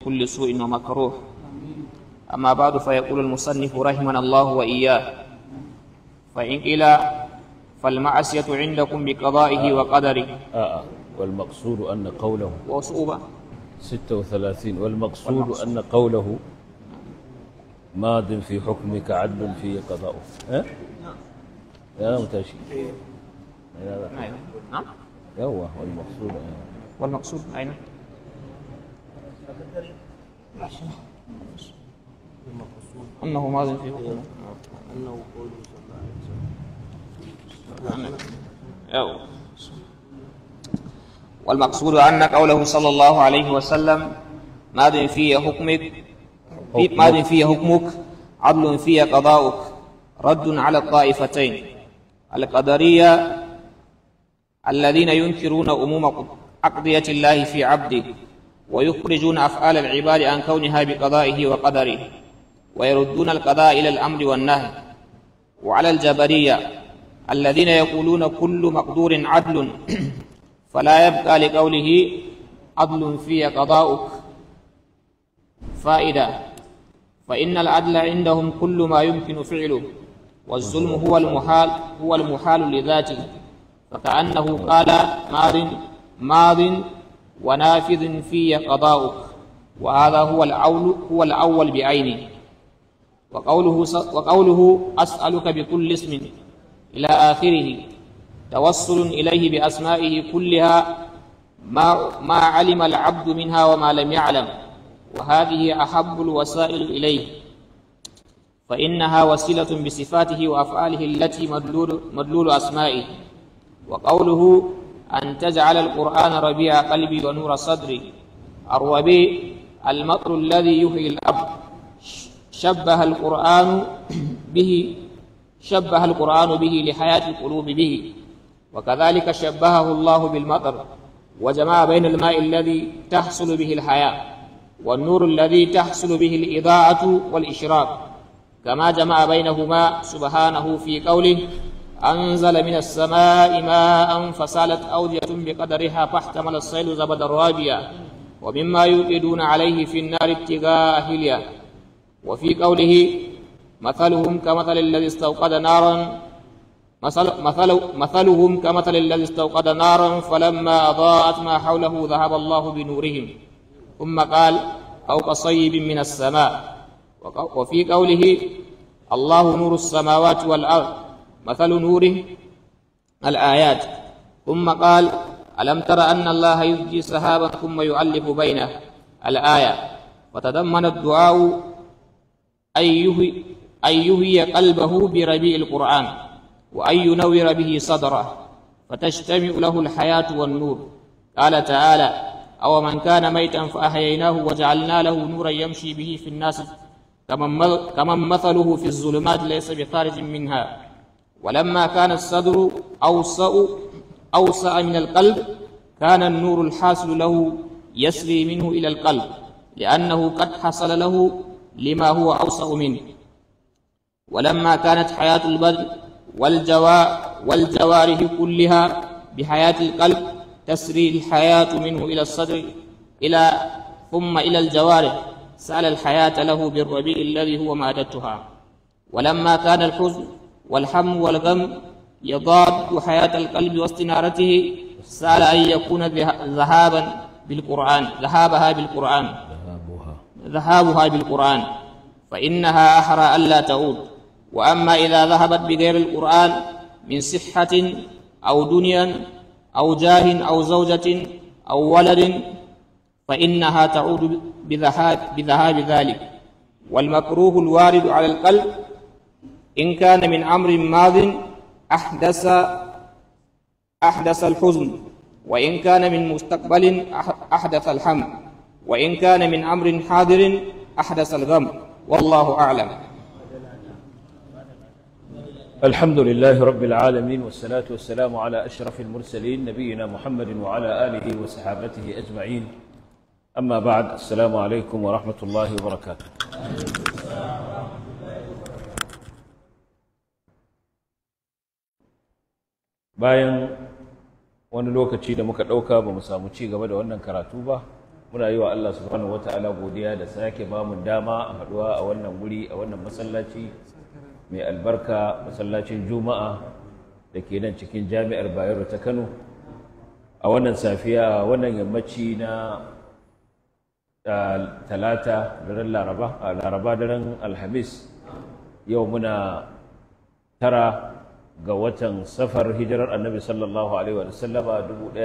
كل سوء ومكروه أما بعد فيقول المصنف رحمنا الله وإياه فإن قيل فالمعصية عندكم بقضائه وقدره آه والمقصود أن قوله وصعوبة 36 والمقصود أن قوله ماض في حكمك عدل في قضاؤه ها؟ يا متاشي نعم يوه والمقصود آه. والمقصود أين؟ أنه ماض في حكمه أنه قوله صلى الله عليه وسلم أو. والمقصود أن قوله صلى الله عليه وسلم ماض في حكمك في ماض في حكمك عدل في قضاؤك رد على الطائفتين القدرية الذين ينكرون أموم أقضية الله في عبده ويخرجون أفعال العباد عن كونها بقضائه وقدره ويردون القضاء إلى الأمر والنهي وعلى الجبرية الذين يقولون كل مقدور عدل فلا يبقى لقوله عدل في قضاؤك فائدة فإن العدل عندهم كل ما يمكن فعله والظلم هو المحال هو المحال لذاته فكأنه قال ماض ماض ونافذ في قضاؤك وهذا هو الأول هو الأول بعينه وقوله ص- وقوله أسألك بكل اسم إلى آخره توصل إليه بأسمائه كلها ما ما علم العبد منها وما لم يعلم وهذه أحب الوسائل إليه فإنها وسيلة بصفاته وأفعاله التي مدلول, مدلول أسمائه وقوله أن تجعل القرآن ربيع قلبي ونور صدري الربيع المطر الذي يحيي الأرض شبه القرآن به شبه القرآن به لحياة القلوب به وكذلك شبهه الله بالمطر وجمع بين الماء الذي تحصل به الحياة والنور الذي تحصل به الإضاءة والإشراق كما جمع بينهما سبحانه في قوله أنزل من السماء ماء فسالت أودية بقدرها فاحتمل الصيد زبدا رابيا ومما يوقدون عليه في النار ابتغاء أهلها وفي قوله مثلهم كمثل الذي استوقد نارا مثل مثل مثلهم كمثل الذي استوقد نارا فلما أضاءت ما حوله ذهب الله بنورهم ثم قال أو كصيب من السماء وق- وفي قوله الله نور السماوات والأرض مثل نوره الآيات ثم قال ألم تر أن الله يزجي سحابا ثم يؤلف بينه الآية وتضمن الدعاء أن يهي, أن يهي قلبه بربيع القرآن وأن ينور به صدره فتجتمع له الحياة والنور قال تعالى أو من كان ميتا فأحييناه وجعلنا له نورا يمشي به في الناس كمن مث- كمن مثله في الظلمات ليس بخارج منها ولما كان الصدر أوسع أوسع من القلب كان النور الحاصل له يسري منه إلى القلب لأنه قد حصل له لما هو أوسع منه ولما كانت حياة البدن والجوا والجوارح كلها بحياة القلب تسري الحياة منه إلى الصدر إلى ثم إلى الجوارح سأل الحياة له بالربيع الذي هو مادتها ولما كان الحزن والهم والغم يضاد حياة القلب واستنارته سأل أن يكون ذه- ذهابا بالقرآن ذهابها بالقرآن ذهابها ذهابها بالقرآن فإنها أحرى ألا تعود وأما إذا ذهبت بغير القرآن من صحة أو دنيا أو جاه أو زوجة أو ولد فإنها تعود بذهاب, بذهاب ذلك والمكروه الوارد على القلب إن كان من أمر ماض أحدث أحدث الحزن وإن كان من مستقبل أح- أحدث الهم وإن كان من أمر حاضر أحدث الغم والله أعلم الحمد لله رب العالمين والصلاة والسلام على أشرف المرسلين نبينا محمد وعلى آله وصحابته أجمعين أما بعد السلام عليكم ورحمة الله وبركاته bayan wani lokaci da muka ɗauka ba mu samu ci gaba da wannan karatu ba muna yi wa Allah subhanahu wata'ala godiya da sake ba mu dama a haduwa a wannan wuri a wannan masallaci mai albarka masallacin juma'a da ke nan cikin jami'ar bayero ta kano a wannan safiya wannan yammaci na talata daren laraba a laraba daren alhamis yau muna tara ga watan safar hijirar annabi sallallahu alaihi wa sallama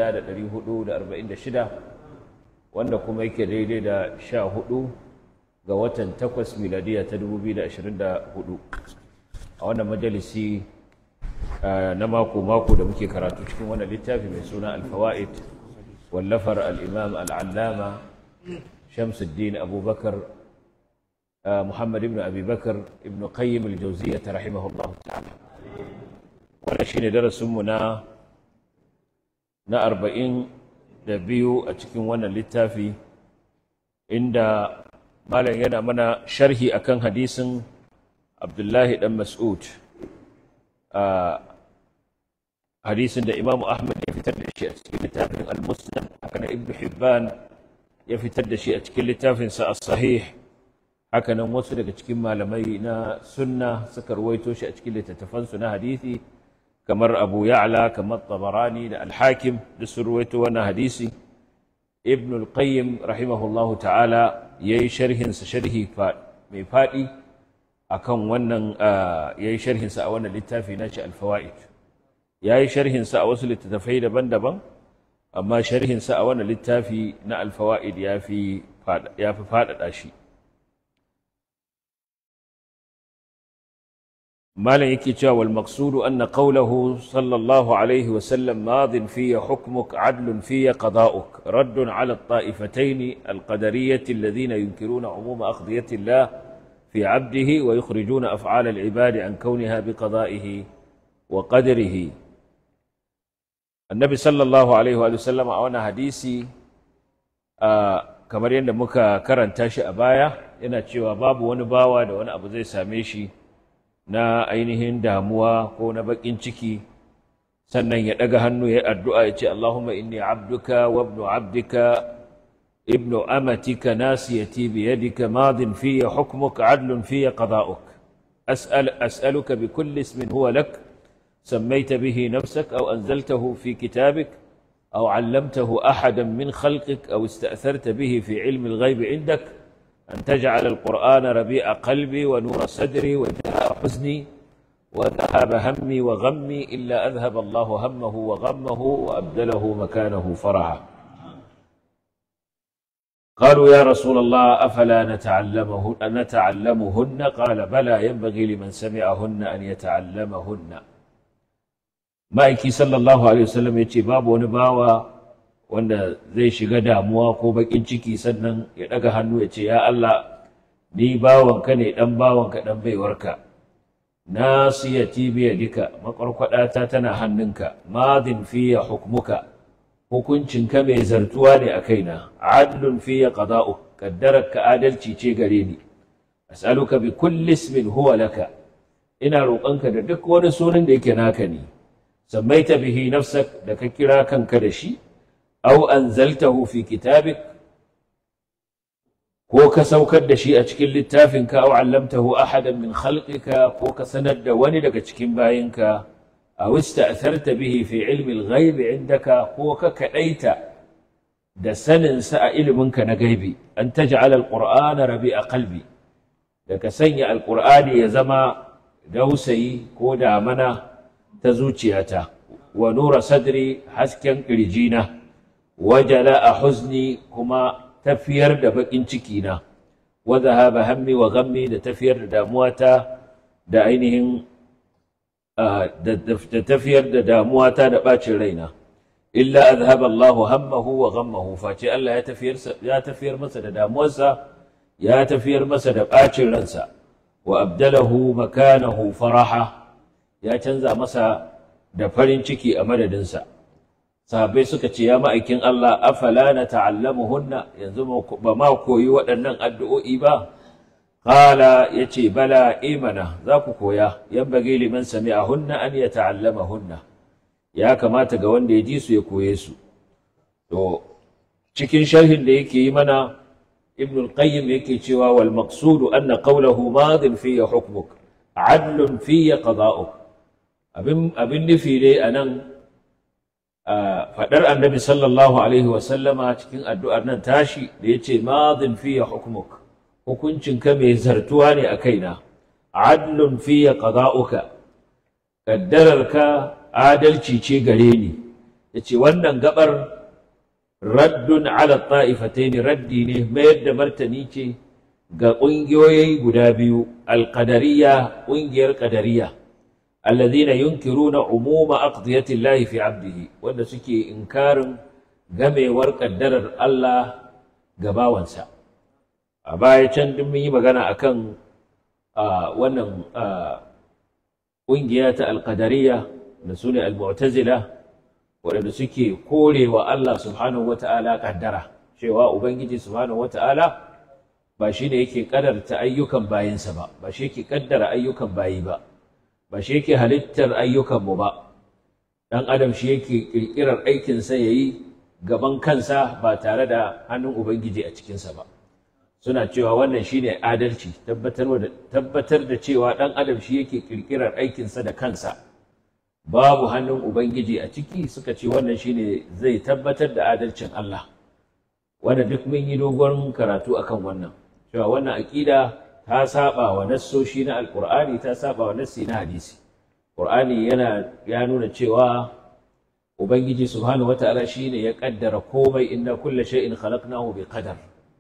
1446 wanda kuma yake daidai da sha hudu ga watan takwas miladiya ta 2024 a wannan majalisi na mako-mako da muke karatu cikin wannan littafi mai suna alfawa'id wallafar al'imam al'allama shamsuddin abubakar muhammad ibn abubakar ibn qayyim al-jauziya ta rahimahullahu ta'ala wannan shi ne darasinmu na na arba'in da biyu a cikin wannan littafi inda malam yana mana sharhi akan hadisin abdullahi dan mas'ud a hadisin da imamu ahmad ya fitar da shi a cikin littafin al-musnad haka na ibnu hibban ya fitar da shi a cikin littafinsa as-sahih haka nan wasu daga cikin malamai na sunna suka ruwaito shi a cikin littattafansu na hadisi kamar abu ya'la kamar tabarani da al-hakim da su ruwaito wannan hadisi ibn al-qayyim rahimahullahu ta'ala yayi sharhin sa sharhi mai fadi akan wannan yayi sharhin sa a wannan littafi na shi al-fawaid yayi sharhin sa a wasu littattafai daban-daban amma sharhin sa a wannan littafi na al-fawaid yafi yafi fadada shi مالا يكي والمقصود أن قوله صلى الله عليه وسلم ماض في حكمك عدل في قضاؤك رد على الطائفتين القدرية الذين ينكرون عموم أقضية الله في عبده ويخرجون أفعال العباد عن كونها بقضائه وقدره النبي صلى الله عليه وآله وسلم أونا حديثي آه كما يند مكا كرن تاشي أبايا yana cewa babu wani bawa da wani abu zai same shi na ainihin damuwa ko na bakin ciki sannan ya daga hannu ya addu'a ya ce Allahumma inni abduka wa ibnu abdika ibnu amatika nasiyati bi yadika madin fiya hukmuka adlun fiya qada'uk as'al as'aluka bi kulli ismin huwa lak سميت به نفسك أو أنزلته في كتابك أو علمته أحدا من خلقك أو استأثرت به في علم الغيب عندك أن تجعل القرآن ربيع قلبي ونور صدري وجلاء حزني وذهاب همي وغمي إلا أذهب الله همه وغمه وأبدله مكانه فرحا قالوا يا رسول الله أفلا نتعلمه نتعلمهن قال بلى ينبغي لمن سمعهن أن يتعلمهن ma'aiki sallallahu alaihi wasallam ya ce babu wani bawa wanda zai shiga damuwa ko bakin ciki sannan ya daga hannu ya ce ya Allah ni bawanka ne dan bawanka dan baiwarka nasiyati bi yadika makwarkwadata tana hannunka madin fiya hukmuka hukuncinka mai zartuwa ne a kaina adlun fiya qada'u kaddaraka adalci ce gare ni as'aluka bi kulli ismin huwa laka ina roƙonka da duk wani sunan da yake naka ne سميت به نفسك لك كرا كان كدشي أو أنزلته في كتابك كوك سوكد دشي أشكل للتافنك أو علمته أحدا من خلقك كوك سند وني لك تشكين باينك أو استأثرت به في علم الغيب عندك كوك كأيت دسن سائل منك نغيبي أن تجعل القرآن ربيع قلبي لك سنع القرآن يزما دوسي كودا منا ta zuciyata wa nura sadri hasken ƙirjina wajala a huzni kuma tafiyar da baƙin cikina wa zahaba hammi wa ghammi da tafiyar da damuwata da ainihin da tafiyar da damuwata da ɓacin raina illa azhaba Allahu hammahu wa ghammahu face Allah ya tafiyar ya tafiyar masa da damuwarsa ya tafiyar masa da ɓacin ransa wa abdalahu makanahu faraha ya canza masa da farin ciki a madadinsa sahabbai suka ce ya ma'aikin Allah afala na ta'allamuhunna yanzu ba ma koyi waɗannan addu'o'i ba qala yace bala imana za ku koya yanbaghi liman sami'ahunna an yata'allamahunna ya kamata ga wanda ya ji su ya koye su to cikin sharhin da yake yi mana ibn al-qayyim yake cewa wal maqsudu anna qawluhu madin fi hukmuk adlun fi qada'uk abin abin nufi dai anan fadar annabi sallallahu alaihi wa sallama cikin addu'ar nan tashi da yace madin fi hukmuk hukuncin ka mai zartuwa ne a kaina adlun fi qada'uka kaddararka adalci ce gare ni yace wannan gabar raddun ala ta'ifatain raddi ne mayar da martani ce ga ƙungiyoyi guda biyu alqadariyya ƙungiyar qadariyya alladhina yunkiruna umuma aqdiyati llahi fi 'abdihi wanda suke inkarin gamewar kaddarar Allah ga bawansa a baya can duk mun yi magana akan wannan ƙungiya ta alqadariyya da sune al-mu'tazila waɗanda suke korewa Allah subhanahu wa ta'ala ƙaddara cewa Ubangiji subhanahu wa ta'ala ba shi ne yake ƙadarta ayyukan bayinsa ba ba shi yake ƙaddara ayyukan bayi ba ba shi yake halittar ayyukanmu ba ɗan adam shi yake ƙirƙirar aikinsa ya yi gaban kansa ba tare da hannun Ubangiji a cikinsa ba suna cewa wannan shi ne adalci tabbatar da cewa ɗan adam shi yake ƙirƙirar aikinsa da kansa babu hannun Ubangiji a ciki suka ce wannan shine zai tabbatar da adalcin Allah wanda duk mun yi dogon karatu akan wannan cewa wannan aƙida ta saba wa nassoshi na alƙur'ani ta saba wa nassi na hadisi ƙur'ani yana ya nuna cewa Ubangiji subhanahu wata'ala shine ya kaddara komai inna kulla shay'in khalaqnahu bi qadar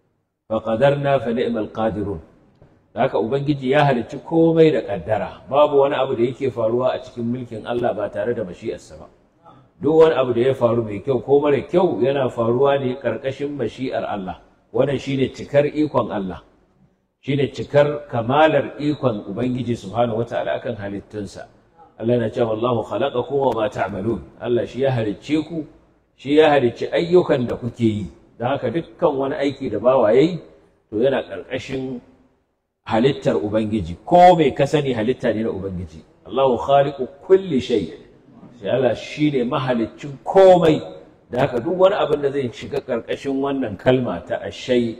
fa qadarna fa ni'mal qadirun haka ubangiji ya halicci komai da kaddara babu wani abu da yake faruwa a cikin mulkin Allah ba tare da mashi'arsa ba duk wani abu da ya faru mai kyau ko mara kyau yana faruwa ne karkashin mashi'ar Allah wannan shine cikar ikon Allah shine cikar kamalar ikon ubangiji subhanahu wataala akan halittunsa Allah yana cewa wallahu khalaqakum wa ma ta'malun Allah shi ya halicce ku shi ya halicci ayyukan da kuke yi don haka dukkan wani aiki da bawa yayi to yana karkashin halittar Ubangiji, ko mai ka sani halitta ne na Ubangiji. Allahu khaliqu kulli shay. Sai Allah shine mahaliccin komai. Da haka duk wani abin da zai shiga karkashin wannan kalma ta ashay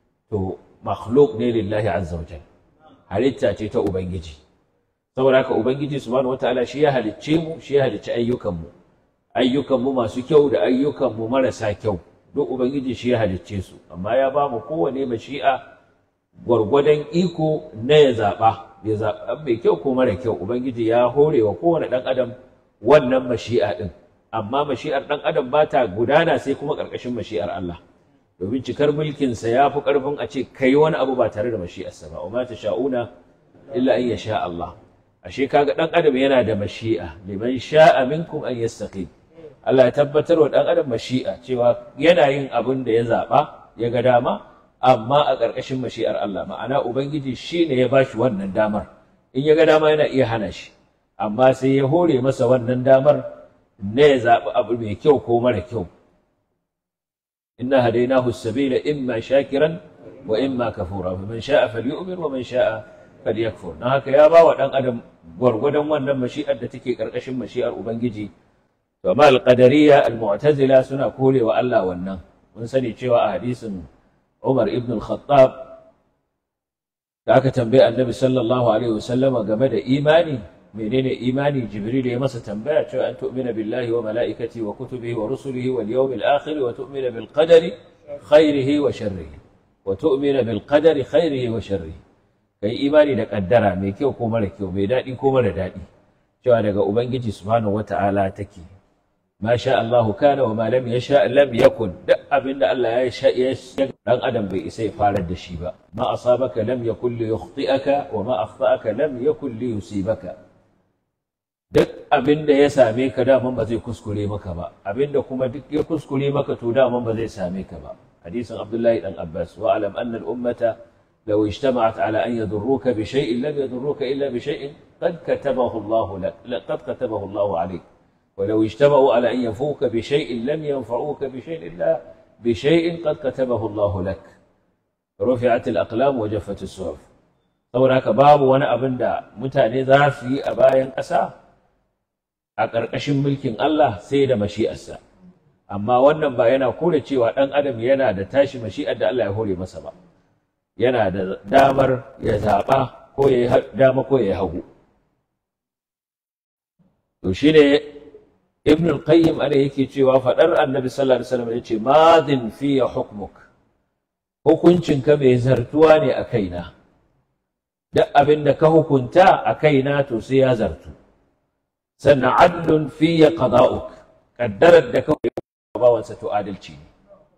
to makhluq ne lillahi azza wa Halitta ce ta Ubangiji. Saboda haka Ubangiji subhanahu wataala shi ya halicce mu, shi ya halicci ayyukanmu. Ayyukanmu masu kyau da ayyukanmu marasa kyau. Duk Ubangiji shi ya halicce su, amma ya ba mu kowane mashi'a gwargwadon iko na ya zaɓa ya zaɓa mai kyau ko mara kyau ubangiji ya hore wa kowane ɗan adam wannan mashi'a ɗin amma mashi'ar ɗan adam ba ta gudana sai kuma ƙarƙashin mashi'ar Allah domin cikar mulkinsa ya fi ƙarfin a ce kai wani abu ba tare da mashi'arsa ba umma ta sha'una illa an sha Allah ashe kaga ɗan adam yana da mashi'a liman sha'a minkum an yastaqim Allah ya tabbatar wa ɗan adam mashi'a cewa yana yin abin da ya zaɓa ya ga dama amma a ƙarƙashin mashi'ar Allah ma'ana ubangiji shi ne ya bashi wannan damar in ya ga dama yana iya hana shi amma sai ya hore masa wannan damar na ya zaɓi abu mai kyau ko mara kyau inna hadainahu sabila imma shakiran wa imma kafura man sha'a falyu'min wa man sha'a falyakfur dan haka ya bawa dan adam gwargwadon wannan mashi'ar da take ƙarƙashin mashi'ar ubangiji to amma al-qadariyya al-mu'tazila suna korewa Allah wannan mun sani cewa a hadisin Umar ibn al-Khattab da aka tambaye Annabi sallallahu alaihi wasallama game da imani menene imani Jibril ya masa tambaya cewa an tu'mina billahi wa mala'ikati wa kutubihi wa rusulihi wal yawmil akhir wa tu'mina bil qadari khairihi wa sharrihi wa tu'mina bil qadari khairihi wa sharrihi kai imani da kaddara mai kyau ko mara kyau mai dadi ko mara dadi cewa daga ubangiji subhanahu wata'ala take ma sha Allah kana wa ma lam yasha lam yakun duk abinda Allah ya sha ya dan adam bai isa ya farar da shi ba ma asabaka lam yakun li yukhti'aka wa ma akhta'aka lam yakun li yusibaka duk abinda ya same ka daman ba zai kuskure maka ba abinda kuma duk ya kuskure maka to daman ba zai same ka ba hadisin Abdullahi dan Abbas wa alam anna al ummata law ijtama'at ala an yadurruka bi shay'in lam yadurruka illa bi shay'in qad katabahu Allah lak qad katabahu Allah alayk ولو اجتمعوا على أن ينفوك بشيء لم ينفعوك بشيء إلا بشيء قد كتبه الله لك رفعت الأقلام وجفت الصحف saboda haka babu wani abin da mutane za su yi a bayan ƙasa a ƙarƙashin mulkin Allah sai da mashi'arsa amma wannan ba yana kore cewa ɗan adam yana da tashi mashi'ar da Allah ya hore masa ba yana da damar ya zaɓa ko ya yi dama ko ya yi hagu to shine ibn al-qayyim ana yake cewa faɗar annabi sallallahu alaihi wasallam yace madin fiya hukmuk hukuncinka mai zartuwa ne a kaina duk abin da ka hukunta a kaina to sai ya zartu sannan adlun fiya qada'uk kaddarar da ka bawansa to adalci ne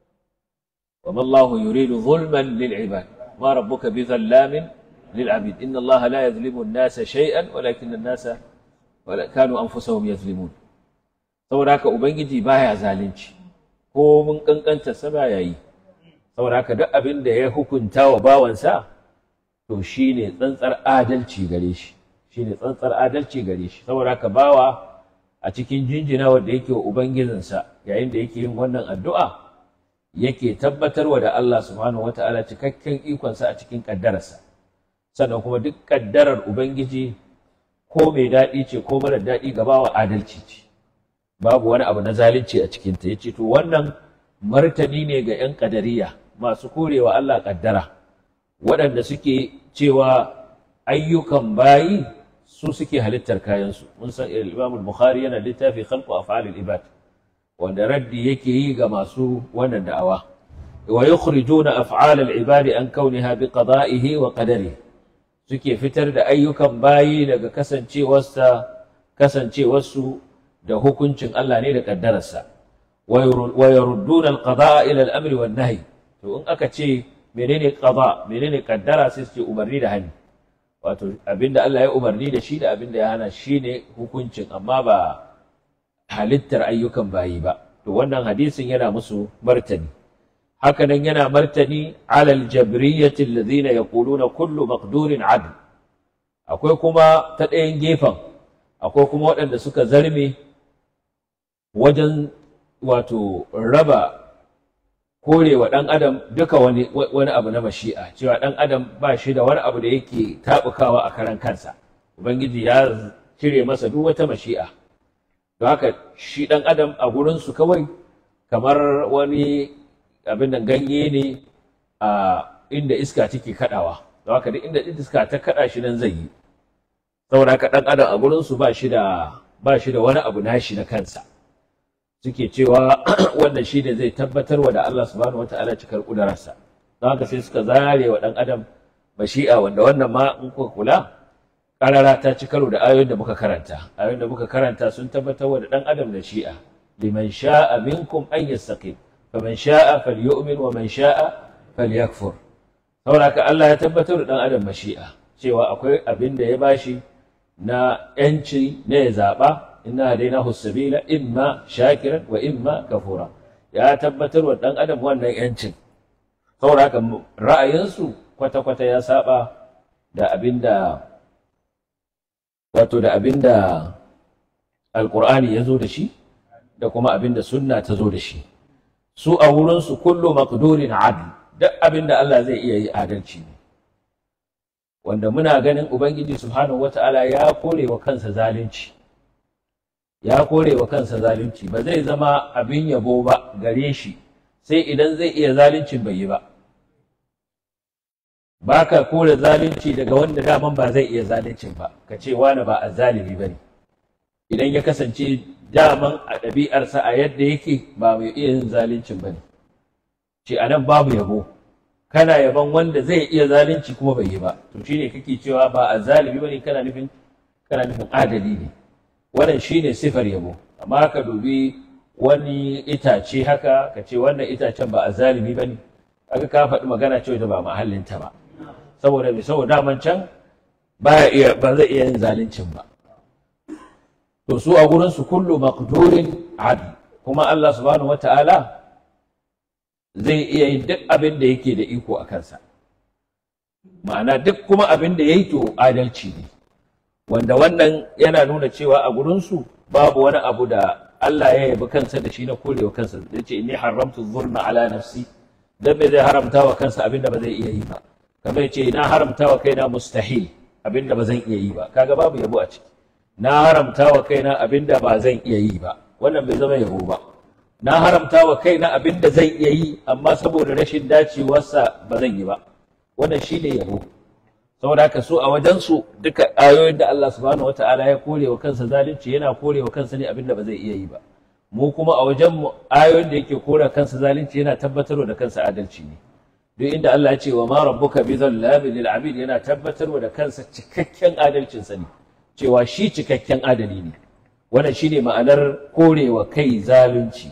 وما الله يريد ظلما للعباد ما ربك بظلام للعبيد إن الله لا يظلم الناس شيئا ولكن الناس كانوا أنفسهم يظلمون saboda haka ubangiji baya zalunci ko mun kankanta sa baya yi saboda haka duk abin da ya hukunta wa bawansa to shine tsantsar adalci gare shi shine tsantsar adalci gare shi saboda haka bawa a cikin jinjina wanda yake wa ubangijinsa yayin da yake yin wannan addu'a yake tabbatarwa da Allah subhanahu wata'ala cikakken ikonsa a cikin kaddararsa sannan kuma duk kaddarar ubangiji ko mai daɗi ce ko mara daɗi ga bawa adalci ce babu wani abu na zalunci a cikinta ya ce to wannan martani ne ga 'yan ƙadariya masu korewa Allah ƙaddara waɗanda suke cewa ayyukan bayi su suke halittar kayansu mun san Imam Bukhari yana littafi khalqu af'alil ibad wanda raddi yake yi ga masu wannan da'awa wa yukhrijuna af'alal ibadi an kauniha bi qada'ihi wa qadarihi suke fitar da ayyukan bayi daga kasancewarsa kasancewarsu da hukuncin Allah ne da kaddararsa wa yarudduna al-qada'a ila al-amri wan nahy to in aka ce menene qada menene kaddara sai su ce umarni da hani wato abinda Allah ya umarni da shi da abinda ya hana shine hukuncin amma ba halittar ayyukan bayi ba to wannan hadisin yana musu martani haka nan yana martani alal jabriyyati alladhina yaquluna kullu maqdurin adl akwai kuma ta ɗayan gefen akwai kuma waɗanda suka zarme wajen wato raba korewa ɗan adam duka wani, wani abu na mashi'a cewa ɗan adam ba shi da wani abu da yake taɓukawa a karan kansa ubangiji ya cire masa duk wata mashi'a don haka shi ɗan adam a gurinsu kawai kamar wani abin da ganye ne a inda iska take kaɗawa don haka duk inda iska ta kaɗa shi nan zai yi saboda haka ɗan adam a gurinsu ba shi da ba shi da wani abu nashi na kansa suke cewa wannan shi ne zai tabbatar wa da Allah subhanahu wa ta'ala cikar ƙudurarsa don haka sai suka zare wa ɗan adam mashi'a wanda wannan ma in kuka kula ƙarara ta ci karo da ayoyin da muka karanta ayoyin da muka karanta sun tabbatar wa da ɗan adam da shi'a liman sha'a minkum an yastaqim faman sha'a falyu'min wa man sha'a falyakfur saboda haka Allah ya tabbatar da ɗan adam mashi'a cewa akwai abin da ya bashi na ‘yanci na ya zaɓa inna hadainahu sabila imma shakiran wa imma kafura ya tabbatar wa ɗan adam wannan ‘yancin saboda haka ra'ayinsu kwata-kwata ya saba da abin da wato da abin da alƙur'ani ya zo da shi da kuma abin da sunna ta zo da shi su a wurinsu kullu maqdurin adl duk abin da Allah zai iya yi adalci ne wanda muna ganin Ubangiji Subhanahu wata'ala ya kore wa kansa zalunci ya kore wa kansa zalunci ba zai zama abin yabo ba gare shi sai idan zai iya zaluncin bai yi ba ba ka kore zalunci daga wanda daman ba zai iya zaluncin ba ka ce wani ba a zalimi ba ne idan ya kasance daman a ɗabi'arsa a yadda yake ba mai iya yin zaluncin ba ne ce a nan babu yabo kana yaban wanda zai iya zalunci kuma bai yi ba to shine kake cewa ba a zalimi bane kana nufin kana nufin adali ne wannan shine sifar yabo amma ka dubi wani itace haka ka ce wannan itacen ba a zalimi bane aka ka faɗi magana cewa da ba mahallinta ba saboda me saboda daman can ba iya ba zai iya yin zaluncin ba to su a gurin su kullu maqdurin adl kuma Allah subhanahu wataala zai iya yin duk abin da yake da iko a kansa ma'ana duk kuma abin da ya yi to adalci ne wanda wannan yana nuna cewa a gurinsu babu wani abu da Allah ya yabi kansa da shi na korewa kansa da ce inni haramtu zulma ala nafsi dan me zai haramta wa kansa abin da ba zai iya yi ba kamar ce na haramta wa kaina mustahil abin da ba zan iya yi ba kaga babu yabo a ciki na haramta wa kaina abin da ba zan iya yi ba wannan bai zama yabo ba na haramta wa kaina abin da zai iya yi amma saboda rashin dacewarsa ba zan yi ba wannan shine yabo saboda haka su a wajensu duka ayoyin da Allah subhanahu wata'ala ya kore wa kansa zalunci yana kore wa kansa ne abin da ba zai iya yi ba mu kuma a wajen mu ayoyin da yake kore kansa zalunci yana tabbatarwa da kansa adalci ne duk inda Allah ya ce wa ma rabbuka bi dhallabi lil abid yana tabbatarwa da kansa cikakken adalcin sa ne cewa shi cikakken adali ne wannan shine ma'anar korewa kai zalunci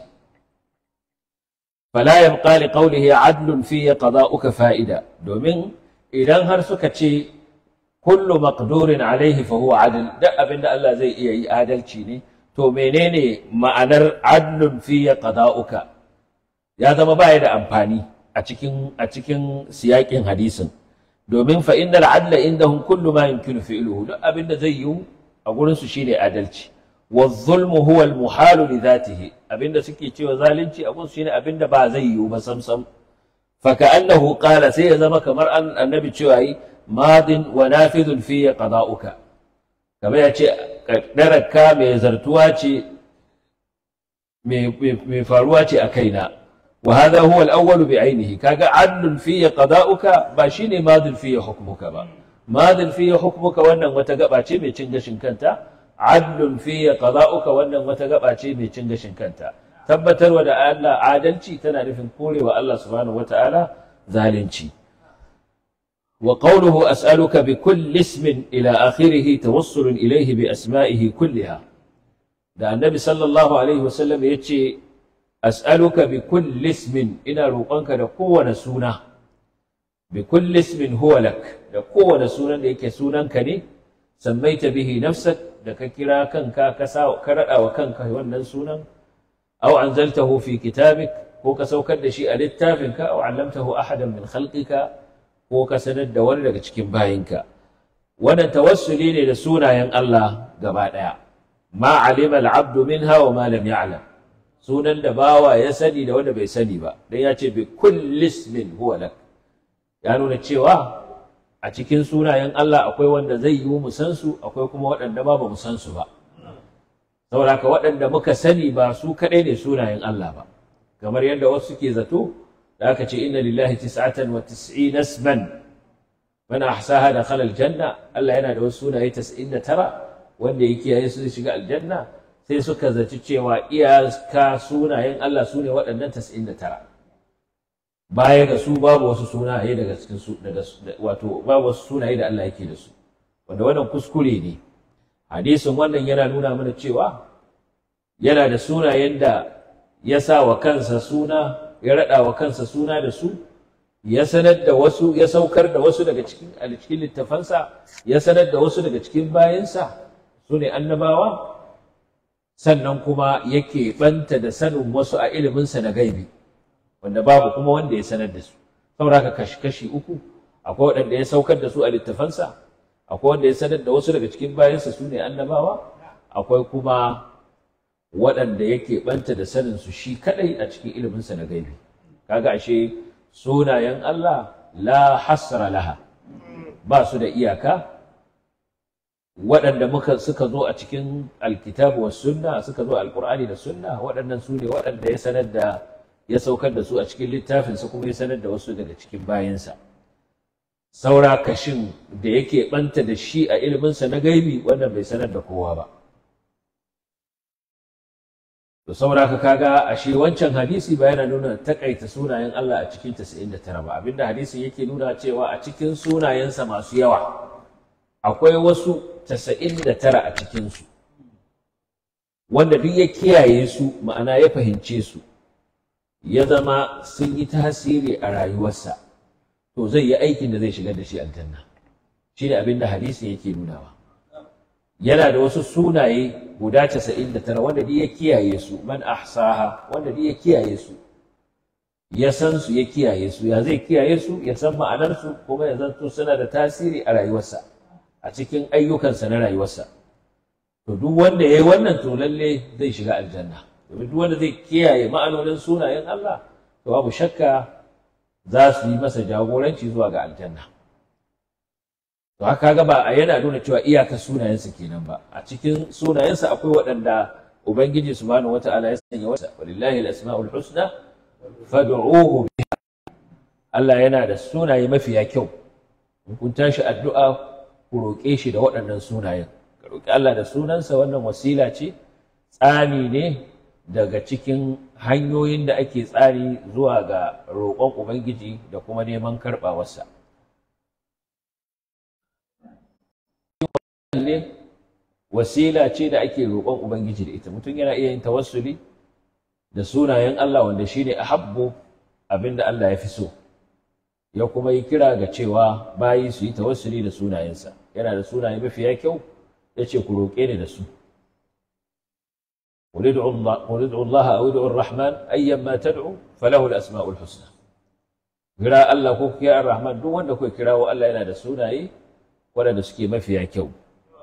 fala yabqa li qawlihi adlun fi qada'uka fa'ida domin idan har suka ce kullu maqdurin alaihi fa huwa adl duk abinda Allah zai iya yi adalci ne to menene ma'anar adlun fi qada'uka ya zama baya da amfani a cikin a cikin siyakin hadisin domin fa innal adla indahum kullu ma yumkinu fi'luhu duk abinda zai yi a gurin su shine adalci wa zulmu huwa al muhalu li dhatihi abinda suke cewa zalunci a gurin su shine abinda ba zai yi ba samsam فكأنه قال سي زما كمر أن النبي تشوي ماض ونافذ في قضاؤك كما يأتي قدرك مي زرتواتي مي فارواتي أكينا وهذا هو الأول بعينه كاجا عدل في قضاؤك باشيني ماض في حكمك با ماض في حكمك وانا متقبعتي مي تنجشن كنتا عدل في قضاؤك وانا متقبعتي مي تنجشن كنتا tabbatarwa da Allah adalci tana nufin korewa Allah subhanahu wata'ala zalunci wa qawluhu as'aluka bi kulli ismin ila akhirih tawassulun ilayhi bi asma'ihi kulliha da annabi sallallahu alaihi wasallam yace as'aluka bi kulli ismin ina roƙonka da kowane suna bi kulli ismin huwa lak da kowane sunan da yake sunanka ne sammaita bihi nafsak da ka kira kanka ka ka rada wa kanka wannan sunan أو أنزلته في كتابك هو كسوكر دشي ألتافنك أو علمته أحدا من خلقك هو كسند دور لك تشكين باينك وانا توسلي لسونا ين الله قبادا ما علم العبد منها وما لم يعلم سونا دباوا يسني دو بي سني با dan ya ce bi kulli ismin huwa lak ya nuna cewa a cikin sunayen Allah akwai wanda zai yi mu san su akwai kuma waɗanda ba ba mu san su ba saboda haka waɗanda muka sani ba su kaɗai ne sunayen Allah ba kamar yadda wasu suke zato da aka ce inna lillahi tis'atan wa tis'ina isman man ahsaha dakhala aljanna Allah yana da wasu sunaye 99 wanda ya kiyaye su zai shiga aljanna sai suka zaci cewa iyaka sunayen Allah su ne waɗannan 99 baya ga su babu wasu sunaye daga cikin su daga wato babu wasu sunaye da Allah yake da su wanda wannan kuskure ne hadisin wannan yana nuna mana cewa yana da sunayen da ya sa wa kansa suna ya raɗa wa kansa suna da su ya sanar da wasu ya saukar da wasu daga cikin a cikin littafansa ya sanar da wasu daga cikin bayansa su ne annabawa sannan kuma yake banta da sanin wasu a iliminsa na gaibi wanda babu kuma wanda ya sanar da su saboda haka kashi-kashi uku akwai waɗanda ya saukar da su a littafansa akwai wanda ya sanar da wasu daga cikin bayansa su ne annabawa akwai kuma waɗanda yake ɓanta da sanin su shi kaɗai a cikin iliminsa na gaibi kaga ashe sunayen Allah la hasra laha ba su da iyaka waɗanda muka suka zo a cikin alkitabu was sunna suka zo alqur'ani da sunna waɗannan su ne waɗanda ya sanar da ya saukar da su a cikin littafinsa kuma ya sanar da wasu daga cikin bayansa saura kashin da yake ɓanta da shi a iliminsa na gaibi wannan bai sanar da kowa ba to saura ka kaga ashe wancan hadisi ba yana nuna takaita sunayen Allah a cikin 99 ba abinda hadisin yake nuna cewa a cikin sunayensa masu yawa akwai wasu 99 a cikinsu wanda duk ya kiyaye su ma'ana ya fahimce su ya zama sun yi tasiri a rayuwarsa to zai yi aikin da zai shigar da shi aljanna shi ne abin da hadisi yake nunawa yana da wasu sunaye guda casa'in da tara wanda duk ya kiyaye su man ahsaha wanda duk ya kiyaye su ya san su ya kiyaye su ya zai kiyaye su ya san ma'anar su kuma ya zanto suna da tasiri a rayuwarsa a cikin ayyukansa na rayuwarsa to duk wanda ya yi wannan to lalle zai shiga aljanna domin duk wanda zai kiyaye ma'anonin sunayen Allah to babu shakka za su yi masa jagoranci zuwa ga aljanna to haka ga ba a yana nuna cewa iyaka sunayensa kenan ba a cikin sunayensa akwai waɗanda ubangiji subhanahu wata'ala ya sanya wasa walillahi al-asma'ul husna fad'uhu biha Allah yana da sunaye mafiya kyau in kun tashi addu'a ku roƙe shi da waɗannan sunayen ka roƙi Allah da sunansa wannan wasila ce tsani ne daga cikin hanyoyin da ake tsari zuwa ga roƙon ubangiji da kuma neman karɓawarsa ne wasila ce da ake roƙon ubangiji da ita mutum yana iya yin tawassuli da sunayen Allah wanda shine ahabbu abinda Allah ya fi so ya kuma yi kira ga cewa bayi su yi tawassuli da sunayensa yana da sunaye mafiya kyau ya ce ku roƙe ni da su قل ادعوا الله قل ادعوا الله او ادعوا الرحمن ايما تدعوا فله الاسماء الحسنى kira Allah ko kira Ar-Rahman duk wanda kuka kirawo Allah yana da sunaye waɗanda suke mafiya kyau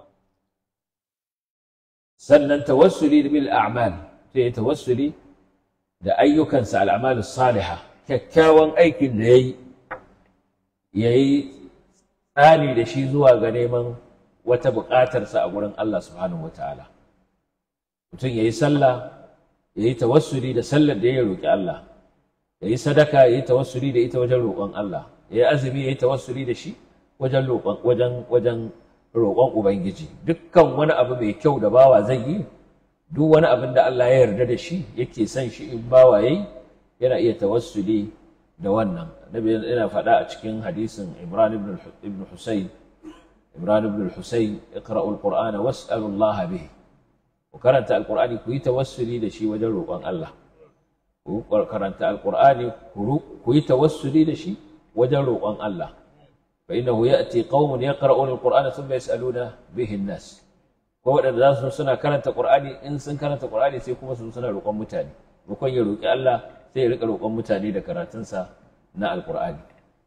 sannan tawassuli bil a'mal sai tawassuli da ayyukansa al'amal salihah kyakkyawan aikin da yayi yayi tsani da shi zuwa ga neman wata buƙatarsa a gurin Allah subhanahu wataala mutum yayi sallah yayi tawassuli da sallar da ya roki Allah yayi sadaka yayi tawassuli da ita wajen roƙon Allah yayi azumi yayi tawassuli da shi wajen roƙon wajen wajen roƙon Ubangiji dukkan wani abu mai kyau da bawa zai yi duk wani abin da Allah ya yarda da shi yake son shi in bawa yayi yana iya tawassuli da wannan Nabi yana faɗa a cikin hadisin Imran ibn ibn Husayn Imran ibn Husayn iqra'u al-Qur'ana was'alu Allah bihi ku karanta al-Qur'ani ku yi tawassuli da shi wajen roƙon Allah ku karanta al-Qur'ani ku yi tawassuli da shi wajen roƙon Allah فإنه يأتي قوم يقرؤون القرآن ثم يسألون به الناس ko waɗanda za su suna karanta Qur'ani in sun karanta Qur'ani sai kuma su suna roƙon mutane roƙon ya roƙi Allah sai ya riƙa roƙon mutane da karatunsa na Al-Qur'ani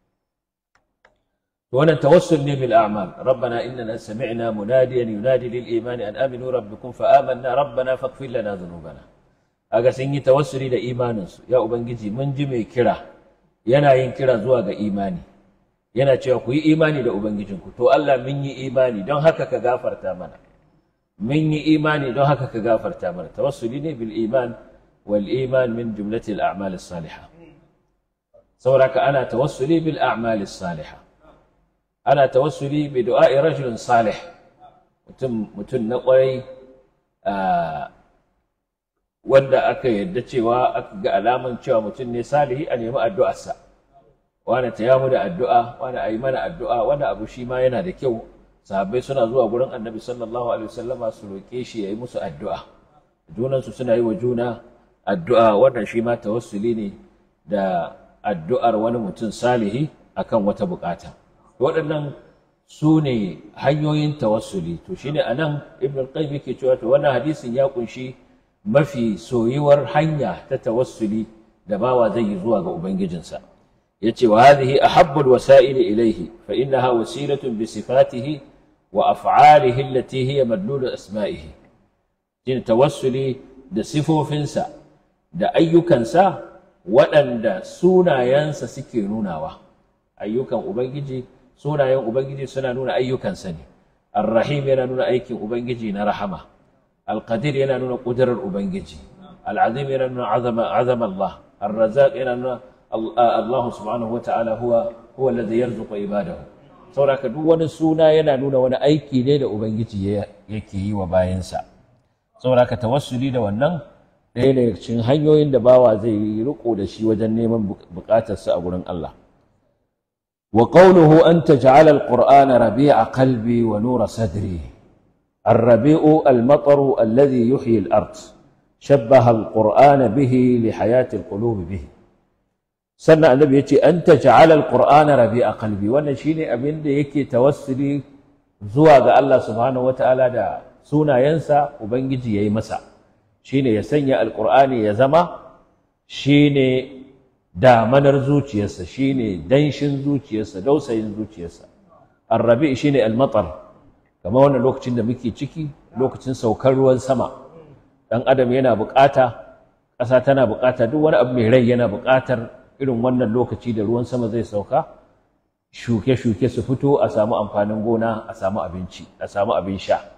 to wannan tawassul ne bil a'mal rabbana innana sami'na munadiyan yunadi lil imani an aminu rabbikum fa amanna rabbana faghfir lana dhunubana aga sun yi tawassuli da imaninsu ya ubangiji mun ji mai kira yana yin kira zuwa ga imani yana cewa ku yi imani da Ubangijinku, to Allah mun yi imani don haka ka gafarta mana. Mun yi imani don haka ka gafarta mana. Tawassuli ne bil iman wal iman min jumlatil a'mal salihah. Sauraka ana tawassuli bil a'mal salihah. Ana tawassuli bi du'a'i rajulin salih. Mutum mutum na kwarai wanda aka yarda cewa aka ga alaman cewa mutum ne salihi a nemi addu'arsa. wani ta yamu da addu'a wani a yi mana addu'a wani abu shi ma yana da kyau sahabbai suna zuwa gurin annabi sallallahu alaihi wasallama su roƙe shi ya yi musu addu'a junansu suna yi wa juna addu'a wannan shi ma tawassuli ne da addu'ar wani mutum salihi akan wata bukata waɗannan su ne hanyoyin tawassuli to shine anan ibn al-qayyim yake cewa to wannan hadisin ya kunshi mafi soyuwar hanya ta tawassuli da bawa zai yi zuwa ga ubangijinsa yace wa hadhihi ahabbul wasa'il ilayhi fa innaha wasilatun bi sifatihi wa af'alihi allati hiya madlul asma'ihi shine tawassuli da sifofinsa da ayyukansa waɗanda sunayensa suke nunawa ayyukan ubangiji sunayen ubangiji suna nuna ayyukansa ne arrahim yana nuna aikin ubangiji na rahama alqadir yana nuna ƙudurar ubangiji al'azim yana nuna azama Allah arrazaq yana nuna Allah subhanahu wata'ala huwa huwa alladhi yarzuqu ibadahu saboda duk wani suna yana nuna wani aiki ne da ubangiji yake yi wa bayansa saboda ka tawassuli da wannan ɗaya daga cikin hanyoyin da bawa zai yi riko da shi wajen neman buƙatarsa a gurin Allah wa qawluhu an taj'ala al-qur'ana rabi'a qalbi wa nura sadri الربيع المطر الذي يحيي الأرض شبه القرآن به لحياة القلوب به sannan annabi ya ce an ta ja'ala alqur'ana rabi'a qalbi wannan shine abin da yake tawassuli zuwa ga Allah subhanahu wataala da sunayensa ubangiji yayi masa shine ya sanya alqur'ani ya zama shine damanar zuciyarsa shine danshin zuciyarsa dausayin zuciyarsa arrabi shine almatar kamar wannan lokacin da muke ciki lokacin saukar ruwan sama dan adam yana bukata ƙasa tana bukata duk wani abu mai rai yana bukatar irin wannan lokaci da ruwan sama zai sauka shuke-shuke su fito a samu amfanin gona a samu abinci a samu abin sha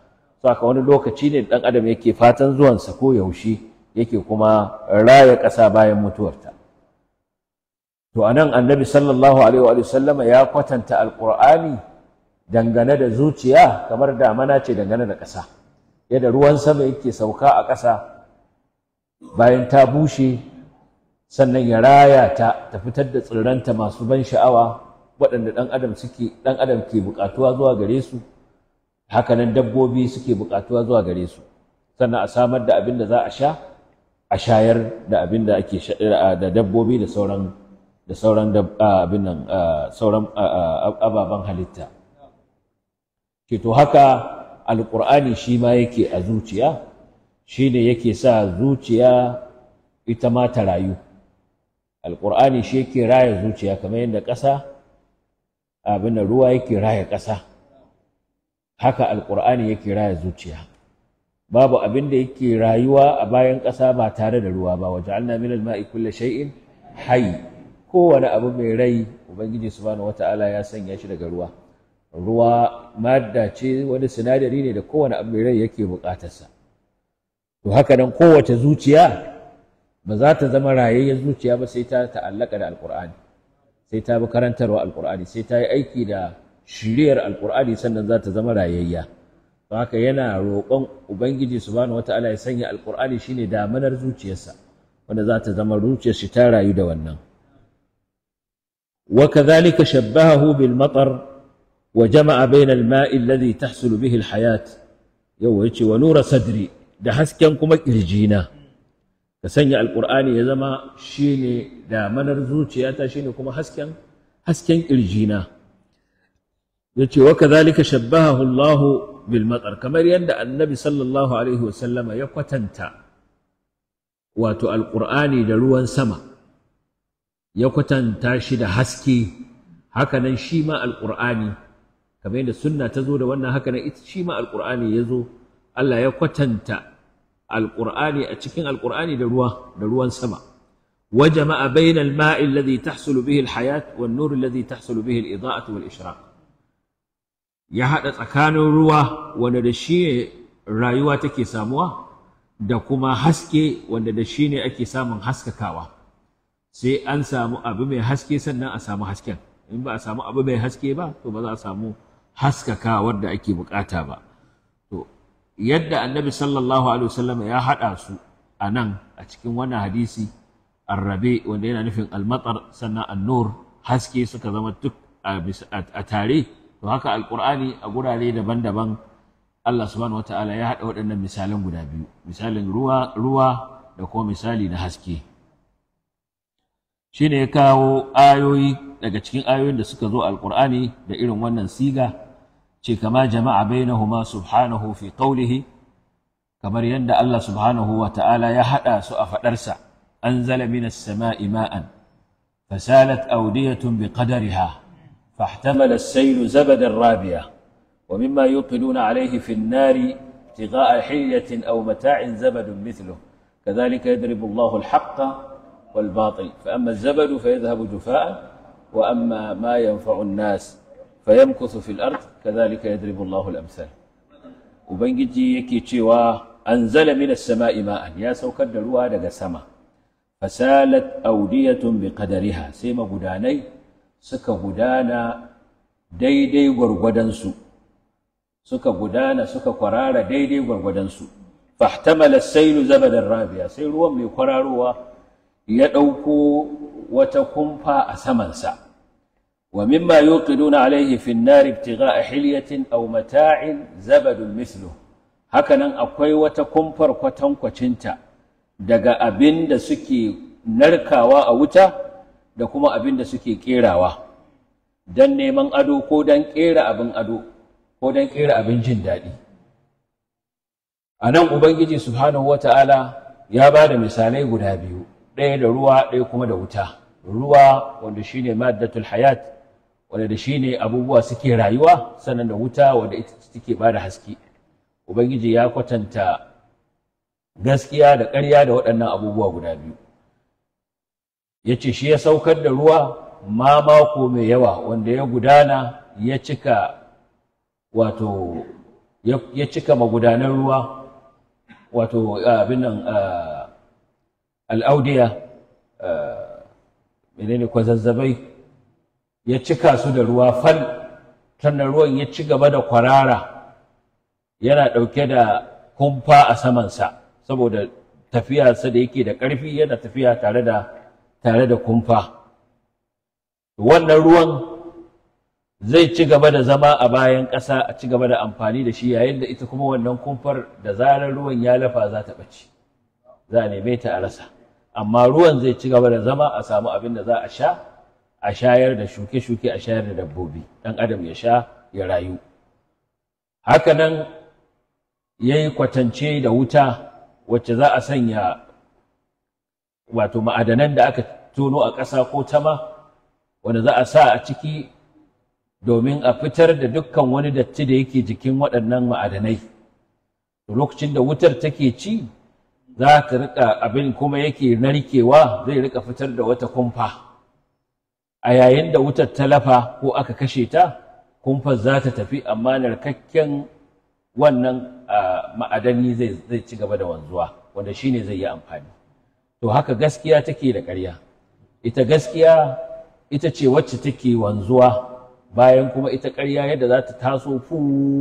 saka wani lokaci ne ɗan adam yake fatan zuwansa ko yaushe yake kuma raya ƙasa bayan mutuwarta to anan annabi sallallahu alaihi wa sallama ya kwatanta alqur'ani dangane da zuciya kamar damana ce dangane da ƙasa yadda ruwan sama yake sauka a ƙasa bayan ta bushe sannan ya raya ta ta fitar da tsirranta masu ban sha'awa waɗanda ɗan adam suke ɗan adam ke buƙatuwa zuwa gare su hakanan dabbobi suke buƙatuwa zuwa gare su sannan a samar da abin da za a sha a shayar da abin da ake da dabbobi da sauran da sauran abin nan sauran ababen halitta ke to haka alƙur'ani shi ma yake a zuciya shi ne yake sa zuciya ita ma ta rayu alƙur'ani shi yake raya zuciya kamar yadda ƙasa abin da ruwa yake raya ƙasa haka alƙur'ani yake raya zuciya babu abin da yake rayuwa a bayan ƙasa ba tare da ruwa ba waje an min al-ma'i kulle shay'in hayy kowane abu mai rai ubangiji subhanahu wata'ala ya sanya shi daga ruwa ruwa madda ce wani sinadari ne da kowane abu mai rai yake buƙatarsa to haka nan kowace zuciya ba za ta zama rayayyen zuciya ba sai ta ta'allaka da alƙur'ani sai ta bi karantarwa alƙur'ani sai ta yi aiki da shiriyar alƙur'ani sannan za ta zama rayayya to haka yana roƙon ubangiji subhanahu wata'ala ya sanya alƙur'ani shine damanar zuciyarsa wanda za ta zama zuciyar shi ta rayu da wannan وكذلك شبهه بالمطر وجمع بين الماء الذي تحصل به الحياة يوجه ونور صدري da hasken kuma ƙirjina ka sanya alƙur'ani ya zama shine damanar zuciyata shine kuma hasken hasken ƙirjina ya ce wa kadhalika shabbahahu Allah bil matsar kamar yadda annabi sallallahu alaihi wasallama ya kwatanta wato alƙur'ani da ruwan sama ya kwatanta shi da haske hakanan shi ma alƙur'ani kamar yadda sunna ta zo da wannan hakanan ita shi ma alƙur'ani ya zo Allah ya kwatanta alƙur'ani a cikin alƙur'ani da ruwa da ruwan sama wa jama'a bainal ma'i alladhi tahsulu bihi alhayat wan nur alladhi tahsulu bihi al-ida'atu wal ishraq ya hada tsakanin ruwa wanda da shi rayuwa take samuwa da kuma haske wanda da shi ne ake samun haskakawa sai an samu abu mai haske sannan a samu hasken in ba a samu abu mai haske ba to ba za a samu haskakawar da ake bukata ba to yadda annabi sallallahu alaihi wasallam ya haɗa su a nan a cikin wannan hadisi arrabe wanda yana nufin almatar sannan annur haske suka zama duk a tare to haka alqur'ani a gurare daban-daban Allah subhanahu wataala ya haɗa waɗannan misalan guda biyu misalin ruwa ruwa da kuma misali na haske shine ya kawo ayoyi daga cikin ayoyin da suka zo alqur'ani da irin wannan siga ce kama jama'a bainahuma subhanahu fi qawlihi kamar yadda Allah subhanahu wa ta'ala ya hada su a fadarsa anzala minas sama'i ma'an fasalat awdiyatun biqadariha fahtamala as-sayl zabadan rabiya wa mimma yuqiduna alayhi fi an-nari ابتغاء حلية أو متاع زبد مثله كذلك يضرب الله الحق والباطل فأما الزبد فيذهب جفاء وأما ما ينفع الناس فيمكث في الأرض كذلك يضرب الله الأمثال وبنجي يكي تشيوا أنزل من السماء ماء يا سوكر دروا دغ سما فسالت أودية بقدرها سيما غداني سكا غدانا daidai gwargwadonsu suka gudana suka kwarara daidai gwargwadonsu fahtamala sailu zabadan rabiya sai ruwan mai kwararowa ya ɗauko wata kumfa a samansa ومما يوقدون عليه في النار ابتغاء حلية أو متاع زبد مثله hakanan akwai wata kumfar kwatankwacinta daga abin da suke narkawa a wuta da kuma abin da suke kerawa don neman ado ko don kera abin ado ko don kera abin jin daɗi a nan ubangiji subhanahu wa ta'ala ya ba da misalai guda biyu ɗaya da ruwa ɗaya kuma da wuta ruwa wanda shine maddatul hayat wanda da shi ne abubuwa suke rayuwa sannan da wuta wanda ita take ba da haske ubangiji ya kwatanta gaskiya da ƙarya da waɗannan abubuwa guda biyu ya ce shi ya saukar da ruwa ma mako mai yawa wanda ya gudana ya cika wato ya ya cika magudanan ruwa wato abin nan ah, al'audiya ah, menene kwazazzabai ya cika su da ruwa fal sannan ruwan ya ci gaba da kwarara yana ɗauke da kumfa a samansa saboda tafiyarsa da yake da ƙarfi yana tafiya tare da tare da kumfa wannan ruwan zai ci gaba da zama a bayan ƙasa a ci gaba da amfani da shi yayin da ita kuma wannan kumfar da zarar ruwan ya lafa za ta ɓace za a neme ta a rasa amma ruwan zai ci gaba da zama a samu abin da za a sha a shayar da shuke-shuke a shayar da dabbobi ɗan adam ya sha ya rayu hakanan ya yi kwatance da wuta wacce za a sanya wato ma'adanan da aka tono a ƙasa ko tama wanda za a sa a ciki domin a fitar da dukkan wani datti da yake jikin waɗannan ma'adanai to lokacin da wutar take ci za ta rika abin kuma yake narkewa zai rika fitar da wata kumfa a yayin da wutar ta lafa ko aka kashe ta kumfar za ta tafi amma narkakken wannan ah, ma'adani zai zai ci gaba da wanzuwa wanda shine zai yi amfani to haka gaskiya take da ƙarya ita gaskiya ita ce wacce take wanzuwa bayan kuma ita ƙarya yadda za ta taso fu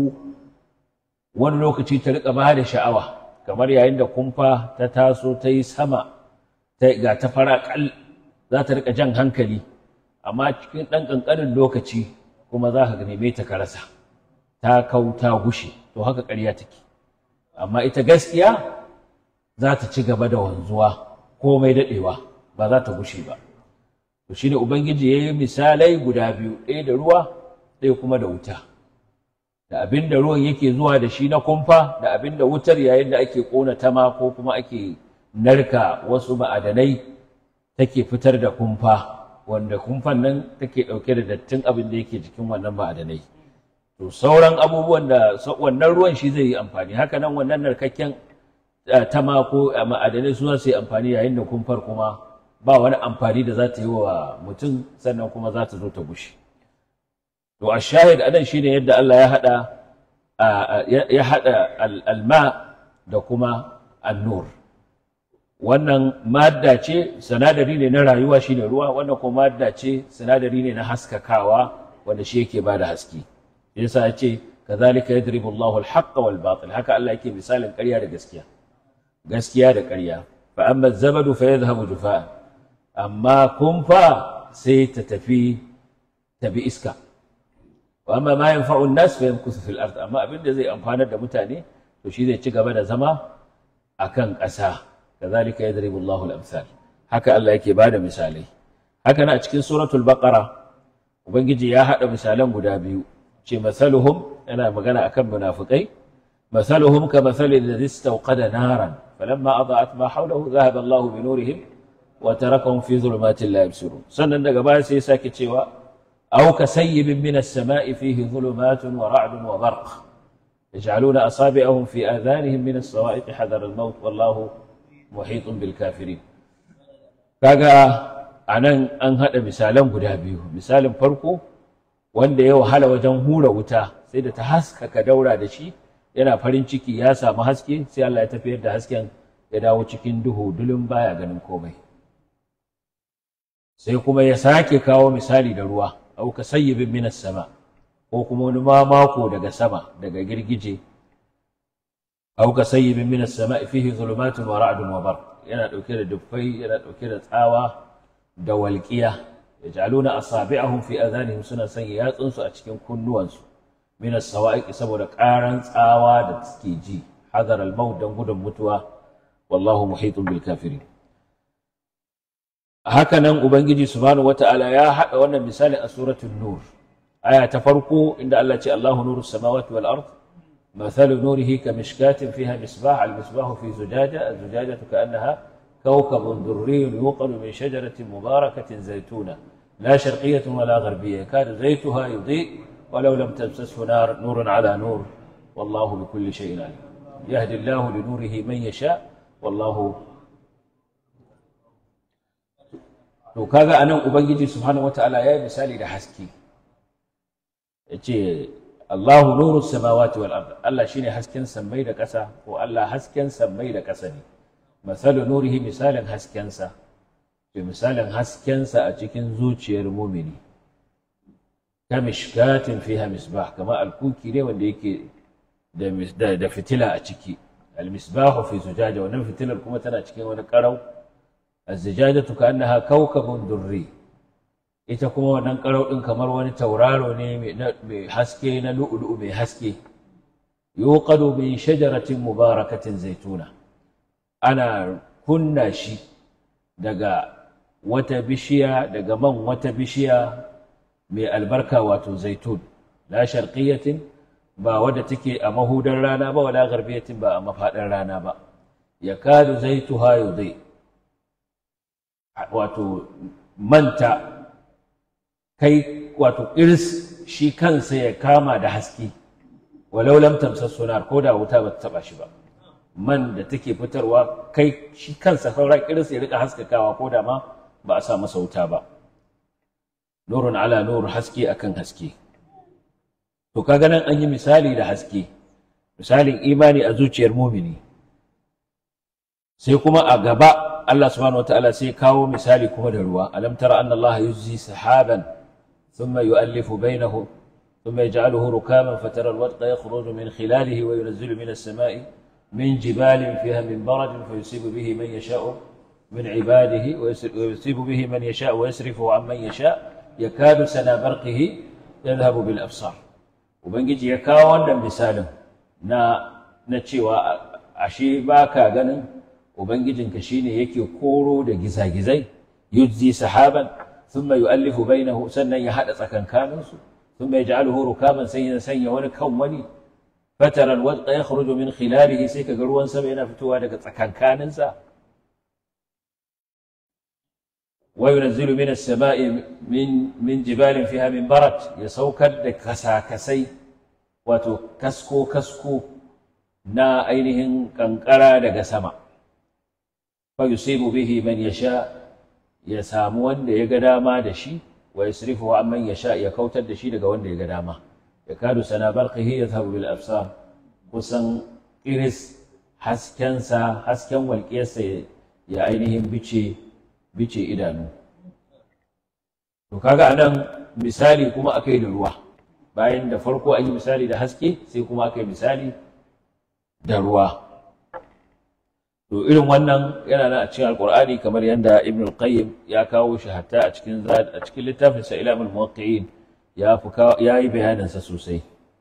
wani lokaci ta riƙa ba da sha'awa kamar yayin da kumfa ta taso ta yi sama ta ga ta fara ƙal za ta riƙa jan hankali amma cikin ɗan ƙanƙanin lokaci kuma za ka neme ta ka rasa ta kau ta gushe to haka ƙarya take amma ita gaskiya za ta ci gaba da wanzuwa komai daɗewa ba za ta gushe ba to shine ubangiji ya yi misalai guda biyu ɗaya da ruwa ɗaya kuma da wuta da abin da ruwan yake zuwa da shi na kumfa da abin da wutar yayin da ake ƙona tama ko kuma ake narka wasu ma'adanai take fitar da kumfa wanda kumfan nan take ɗauke da dattin abin da yake jikin wannan ma'adanai to sauran abubuwan da sa- wannan ruwan shi zai yi amfani haka nan wannan narkakken eh, tama ko eh, ma'adanai su za su yi amfani yayin da kumfar kuma ba wani amfani da za ta yi wa mutum sannan kuma za ta zo ta gushe to a shahid anan shine yadda Allah ya hada a- a- ya ya hada al- alma da kuma annur wannan madda ce sinadari ne na rayuwa shine ruwa wannan kuma madda ce sinadari ne na haskakawa wanda shi yake bada haske yasa ya ce kazalika yadribu Allahu al-haqqa wal batil haka Allah yake misalin ƙarya da gaskiya gaskiya da ƙarya fa amma zabadu fa yadhhabu jufa'an amma kumfa sai ta tafi ta bi iska wa amma ma yanfa'u an-nas fa yamkusu fil ard amma abin da zai amfanar da mutane to shi zai ci gaba da zama akan ƙasa kazalika yadribu Allahu al-amsal haka Allah yake bada misalai haka na a cikin suratul baqara ubangiji ya hada misalan guda biyu ce masaluhum yana magana akan munafikai masaluhum ka masali alladhi istawqada naran falamma adaat ma hawlahu dhahaba Allahu bi nurihim wa tarakahum fi dhulumatin la yabsirun sannan daga baya sai ya sake cewa aw ka sayyibin min as-sama'i fihi dhulumatun wa ra'dun wa barq يجعلون أصابعهم في آذانهم من الصواعق حذر الموت والله محيط بالكافرين kaga anan an haɗa misalan guda biyu misalin farko wanda ya wahala wajen hura wuta sai da ta haskaka daura da shi yana farin ciki ya samu haske sai Allah ya tafiyar da hasken ya dawo cikin duhu dulun baya ganin komai sai kuma ya sake kawo misali da ruwa au ka sayyibin minas sama ko kuma wani mamako daga sama daga girgije au ka sayyibin minas sama fihi zulumatun wa ra'dun wa barq yana dauke da dufai yana dauke da tsawa da walqiya yaj'aluna asabi'ahum fi adhanihim suna sanya yatsunsu a cikin kunnuwansu min as-sawa'iq saboda karan tsawa da suke ji hadar al-maut dan gudun mutuwa wallahu muhitun bil kafirin haka nan ubangiji subhanahu wata'ala ya hada wannan misali a suratul nur aya ta farko inda Allah ce Allahu nurus samawati wal ard مثل نوره كمشكاة فيها مصباح المصباح في زجاجة الزجاجة كأنها كوكب دري يوقد من شجرة مباركة زيتونة لا شرقية ولا غربية كان زيتها يضيء ولو لم تمسسه نار نور على نور والله بكل شيء عليم يهدي الله لنوره من يشاء والله to kaga anan ubangiji subhanahu wataala ya yi misali da haske yace Allahu nuru samawati wal ard Allah shine hasken sammai da ƙasa ko Allah hasken sammai da ƙasa ne masalu nurihi misalin haskensa to misalin haskensa a cikin zuciyar mumini kamishkatin fiha misbah kama alkuki ne wanda yake da, mis- da, da fitila a ciki almisbahu fi zujaja wannan fitilar kuma tana cikin wani karau azzijajatu ka kawkabun durri ita kuma wannan karau din kamar wani tauraro ne mai na- mai haske na lu'lu'u mai haske yuqadu min shajaratin mubarakatin zaituna ana kunna shi daga wata bishiya daga man wata bishiya mai albarka wato zaitun la sharqiyatin ba wadda take a mahudar rana ba wala garbiyatin ba a mafaɗar rana ba yakadu zaituha yudai wato manta kai wato irs shi kansa ya kama da haske walau lam tamsas sunar ko da wuta ba ta taba shi ba man da take fitarwa kai shi kansa sauran irs ya rika haskakawa ko da ma ba a sa masa wuta ba nurun ala nur haske akan haske to kaga nan an yi misali da haske misalin imani a zuciyar mumini sai kuma a gaba Allah subhanahu wataala sai kawo misali kuma da ruwa alam tara anna Allah yuzzi sahaban thumma yu'allifu bainahu thumma yaj'aluhu rukaman fatara alwadqa yakhruju min khilalihi wa yunazzilu min as-sama'i min jibalin fiha min baradin fayusibu bihi man yasha'u min ibadihi wa yusibu bihi man yasha'u wa yasrifu an man yasha' yakadu sana barqihi yadhhabu bil absar ubangiji ya kawo wannan misalin na na cewa ashe baka ganin ubangijinka shine yake koro da gizagizai yujzi sahaban thumma yu'allifu bainahu sannan ya hada tsakankaninsu thumma yaj'aluhu rukaman sai ya sanya wani kan wani fatara alwadqa yakhruju min khilalihi sai kaga ruwan sama yana fitowa daga tsakankaninsa wa yunazzilu min as-sama'i min min jibalin fiha min barat ya saukar da kasakasai wato kasko kasko na ainihin kankara daga sama fayusibu bihi man yasha ya samu wanda ya ga dama da shi wa yasrifu an man yasha ya kautar da shi daga wanda ya ga dama ya kadu sana barqihi yadhhabu bil absar kusan iris haskensa hasken walƙiyarsa ya ainihin bice bice idanu to kaga anan misali kuma akai da ruwa bayan da farko an yi misali da haske sai kuma akai misali da ruwa to irin wannan yana nan a cikin alqur'ani kamar yadda ibn al-qayyim ya kawo shi hatta a cikin a cikin littafin sa ilamul muwaqqi'in ya fi ya yi bayanin sa sosai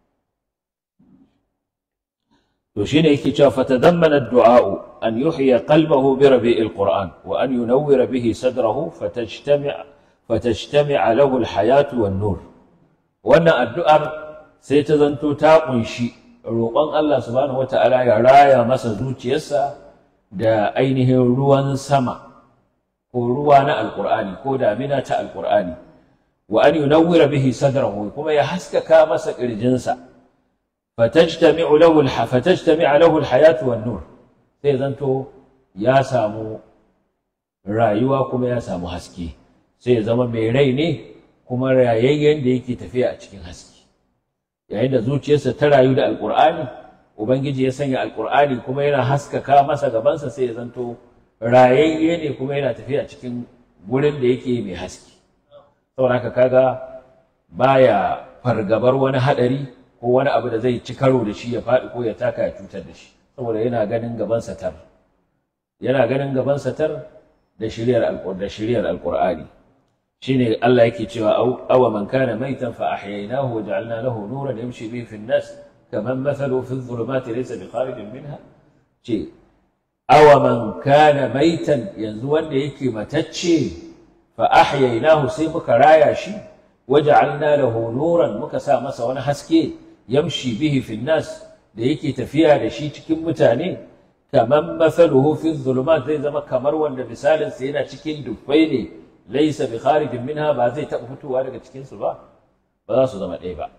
to shine yake cewa fatadammana ad-du'a an yuhya qalbahu bi rabi'il qur'an wa an yunawwira bihi sadrahu fatajtami' fatajtami' lahu al-hayatu wan-nur wannan addu'ar sai ta zanto ta kunshi roƙon Allah subhanahu wata'ala ya raya masa zuciyarsa da ainihin ruwan sama ko ruwa na alƙur'ani ko damina ta alƙur'ani wa an yunawwira bihi sadrahu kuma ya haskaka masa ƙirjinsa fatajtami'u lahu fatajtami'u lahu alhayatu wan nur sai zanto ya samu rayuwa kuma ya samu haske sai ya zama mai rai ne kuma rayayyen da yake tafiya a cikin haske yayin da zuciyarsa ta rayu da alƙur'ani ubangiji ya sanya alkur'ani kuma yana haskaka masa gabansa sai ya zanto rayayye ne kuma yana tafiya cikin gurin da yake mai haske saboda haka kaga baya fargabar wani hadari ko wani abu da zai ci karo da shi ya faɗi ko ya taka ya cutar da shi saboda yana ganin gabansa tar yana ganin gabansa tar da shiriyar da shiriyar alkur'ani shine Allah yake cewa awa man kana maitan fa ahyaynahu wa ja'alna lahu nuran yamshi bihi fi an-nas كمن مثله في الظلمات ليس بخارج منها ce awa man kana maitan yanzu wanda yake matacce fa ahyaynahu sai muka raya shi waja'alna lahu nuran muka sa masa wani haske yamshi bihi fi nas da yake tafiya da shi cikin mutane kaman mathaluhu fi dhulumat zai zama kamar wanda misalin sa yana cikin dubbai ne laysa bi kharijin minha ba zai taɓa fitowa daga cikin su ba ba za su zama ɗaya ba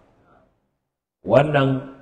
wannan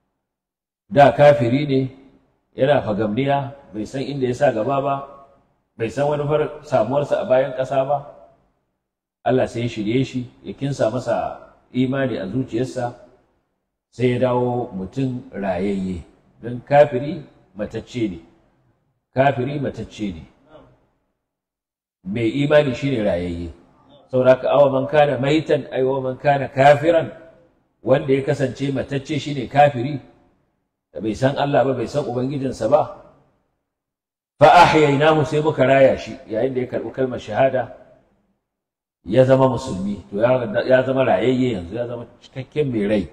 da kafiri ne yana fagamniya bai san inda ya sa gaba ba bai san wani samuwarsa a bayan ƙasa ba Allah sai ya shirye shi ya kinsa masa imani a zuciyarsa sai ya dawo mutum rayayye don kafiri matacce ne kafiri matacce ne mai imani shine rayayye saboda haka awa man kana maitan ai wa man kana kafiran wanda ya kasance matacce shine kafiri da bai san Allah ba bai san ubangijinsa ba fa ahyaynahu sai muka raya shi yayin da ya karbi kalmar shahada ya zama musulmi to ya zama rayayye yanzu ya zama cikakken mai rai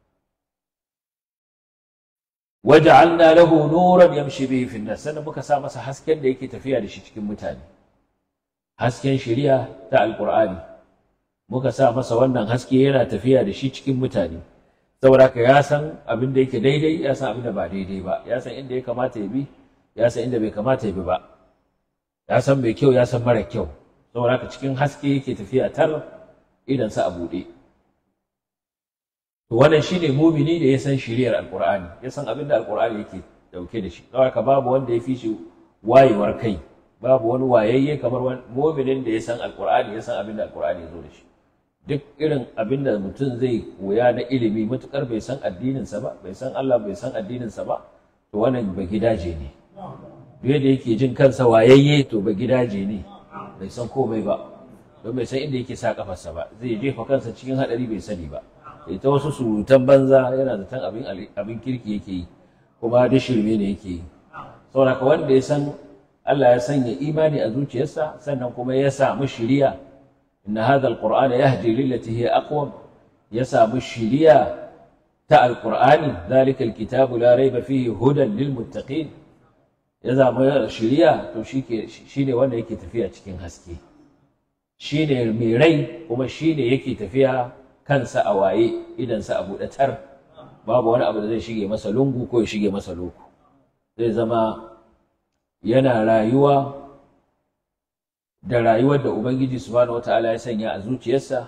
waja'alna lahu nuran yamshi bihi fi nas sannan muka sa masa hasken da yake tafiya da shi cikin mutane hasken shari'a ta alqur'ani muka sa masa wannan haske yana tafiya da shi cikin mutane saboda ka ya san abin da yake daidai ya san abin da ba daidai ba ya san inda ya kamata ya bi ya san inda bai kamata ya bi ba ya san mai kyau ya san mara kyau saboda ka cikin haske yake tafiya tar idan sa a buɗe to wannan shine mumini da ya san shiriyar alqur'ani ya san abin da alqur'ani yake dauke da shi saboda ka babu wanda ya fi shi wayewar kai babu wani wayayye kamar muminin da ya san alqur'ani ya san abin da alqur'ani ya zo da shi duk irin abin da mutum zai koya na ilimi matukar bai san addininsa ba bai san Allah bai san addininsa ba to wannan ba gidaje ne duk da yake jin kansa wayayye to ba gidaje ne bai san komai ba don bai san inda yake sa kafarsa ba zai jefa kansa cikin hadari bai sani ba ita wasu surutan banza yana zaton abin abin kirki yake yi kuma da shirme ne yake yi saboda wanda ya san Allah ya sanya imani a zuciyarsa sannan kuma ya samu shiriya إن هذا القرآن يهدي للتي هي أقوم يسام الشريعة تاء القرآن ذلك الكتاب لا ريب فيه هدى للمتقين يزام الشريعة تو شيني وانا يكي تفيها تشكين هسكي شيني ميري وما شيني يكي تفيها كان سأواي إذا سأبو أتر babu wani abu da zai shige masa lungu ko ya shige masa loko zai zama yana rayuwa da rayuwar da Ubangiji subhanahu wata'ala ya sanya a zuciyarsa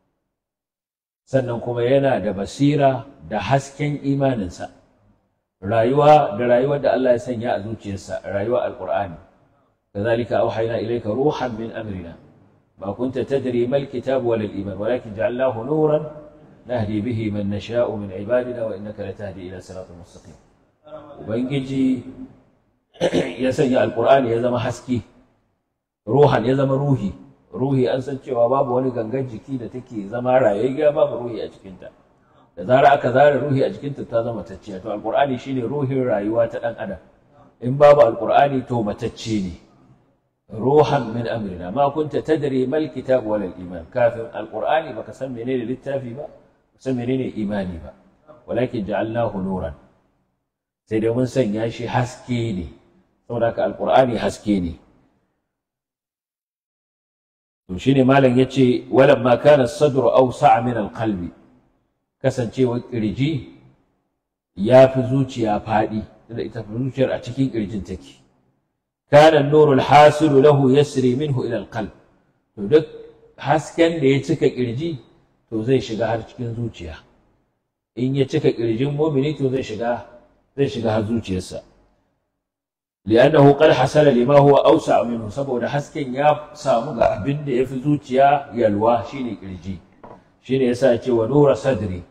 sannan kuma yana da basira da hasken imaninsa rayuwa da rayuwar da Allah ya sanya a zuciyarsa rayuwar alqur'ani كذلك أوحينا إليك روحا من أمرنا ما كنت تدري ما الكتاب ولا الإيمان ولكن جعلناه نورا نهدي به من نشاء من عبادنا وإنك لتهدي إلى صراط مستقيم وبنجي يسجع القرآن يا زما حسكي ruhan ya zama ruhi ruhi an san cewa babu wani gangan jiki da take zama rayayya babu ruhi a cikinta da zara aka zara ruhi a jikinta ta zama tacciya to alqur'ani shine ruhin rayuwa ta dan adam in babu alqur'ani to matacce ne ruhan min amrina ma kunta tadri mal kitab wal iman kafin alqur'ani baka san menene littafi ba san menene imani ba walakin ja'alnahu nuran sai dai mun sanya shi haske ne saboda haka alqur'ani haske ne to shine malam yace walamma kana as-sadru awsa' min al-qalbi kasancewa kirji ya fi zuciya fadi da ita zuciyar a cikin kirjin take kana an-nuru al-hasilu lahu yasri minhu ila al-qalb to duk hasken da ya cika kirji to zai shiga har cikin zuciya in ya cika kirjin mumini to zai shiga zai shiga har zuciyarsa لأنه قد حصل لما هو أوسع منه saboda hasken ya samu ga abin da yafi zuciya yalwa shine kirji shine yasa ya ce wa nura sadri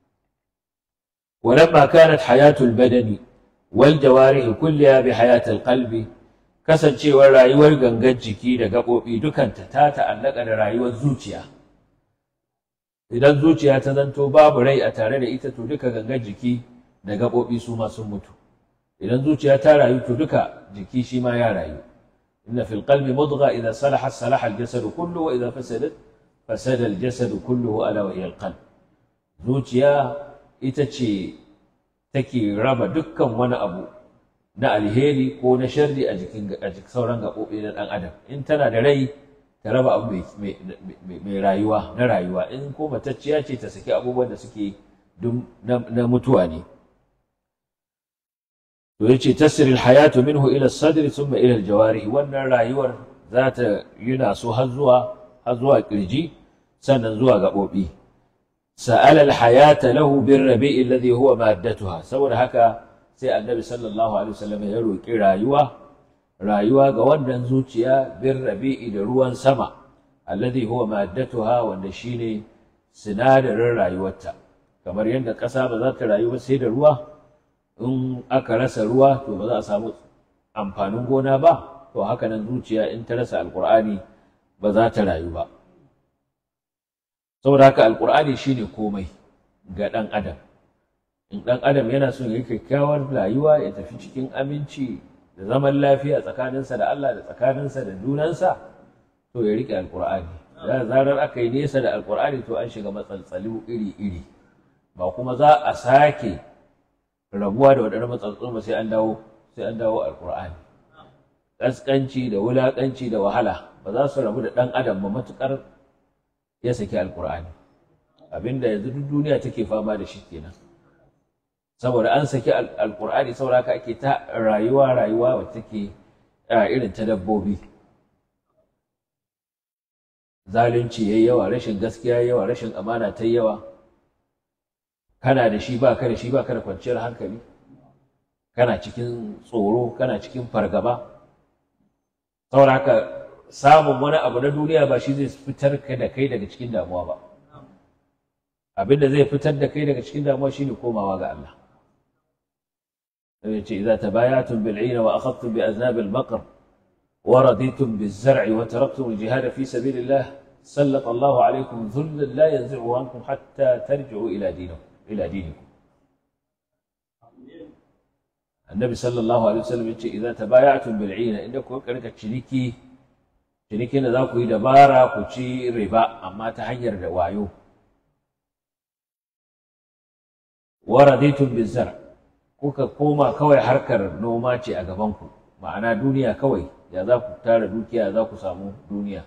ولما كانت حياة البدن والجوارح كلها بحياة القلب kasancewar rayuwar gangan jiki da gaɓoɓi dukanta ta ta'allaka da rayuwar zuciya idan zuciya ta zanto babu rai a tare da ita to duka gangan jiki da gaɓoɓi su ma sun mutu idan zuciya ta rayu to duka jiki shi ma ya rayu inna fil qalbi mudgha idza salaha salaha al jasad kullu wa idza fasadat fasada al jasad kulluhu ala wa hiya al qalb zuciya ita ce take raba dukkan wani abu na alheri ko na sharri a jikin a jikin sauran gaɓoɓi na ɗan adam in tana da rai ta raba abu mai rayuwa na rayuwa in ko matacciya ce ta saki abubuwan da suke na mutuwa ne to yace tasril hayatu minhu ila sadri thumma ila aljawari wannan rayuwar za ta yuna so har zuwa har zuwa kirji sannan zuwa gabobi sa'ala alhayata lahu birrabi alladhi huwa maddatuha saboda haka sai annabi sallallahu alaihi wasallam ya roki rayuwa rayuwa ga wannan zuciya birrabi da ruwan sama alladhi huwa maddatuha wanda shine sinadarin rayuwarta kamar yadda ƙasa ba za ta rayu ba sai da ruwa in aka rasa ruwa to ba za a samu amfanin gona ba to haka nan zuciya in ta rasa alkur'ani ba za ta rayu ba saboda haka alkur'ani shine komai ga ɗan adam in ɗan adam yana son ya yi kyakkyawar rayuwa ya tafi cikin aminci da zaman lafiya tsakaninsa da Allah da tsakaninsa da junansa to ya riƙe alkur'ani da zarar aka yi nesa da alkur'ani to an shiga matsaltsalu iri-iri ba kuma za a sake rabuwa da waɗannan matsaltsalu ba sai an dawo sai an dawo alkur'ani ƙasƙanci da wulaƙanci da wahala ba za su rabu da ɗan adam ba matuƙar ya saki alkur'ani abinda yanzu duk duniya take fama da shi kenan saboda an saki alkur'ani saboda haka ake ta rayuwa rayuwa wacce take irin ta dabbobi zalunci yayi yawa rashin gaskiya yayi yawa rashin amana ta yawa kana da shi ba ka da shi ba ka da kwanciyar hankali kana cikin tsoro kana cikin fargaba saboda haka samun wani abu na duniya ba shi zai fitar ka da kai daga cikin damuwa ba abin da zai fitar da kai daga cikin damuwa shine komawa ga Allah yace idza tabayatum bil 'ayna wa akhadtum bi aznab al baqr wa raditum biz zar'i wa taraktum al jihad fi sabilillah sallata Allah 'alaykum dhullan la yanzi'u ankum hatta tarji'u ila dinikum ila dinikum annabi sallallahu alaihi wasallam yace idza tabayatum bil 'ayna inda ku karka ciniki cinikin da za ku yi dabara ku ci riba amma ta hanyar da wayo waraditun bizar kuka koma kawai harkar noma ce a gabanku ma'ana duniya kawai ya za ku tara dukiya za ku samu duniya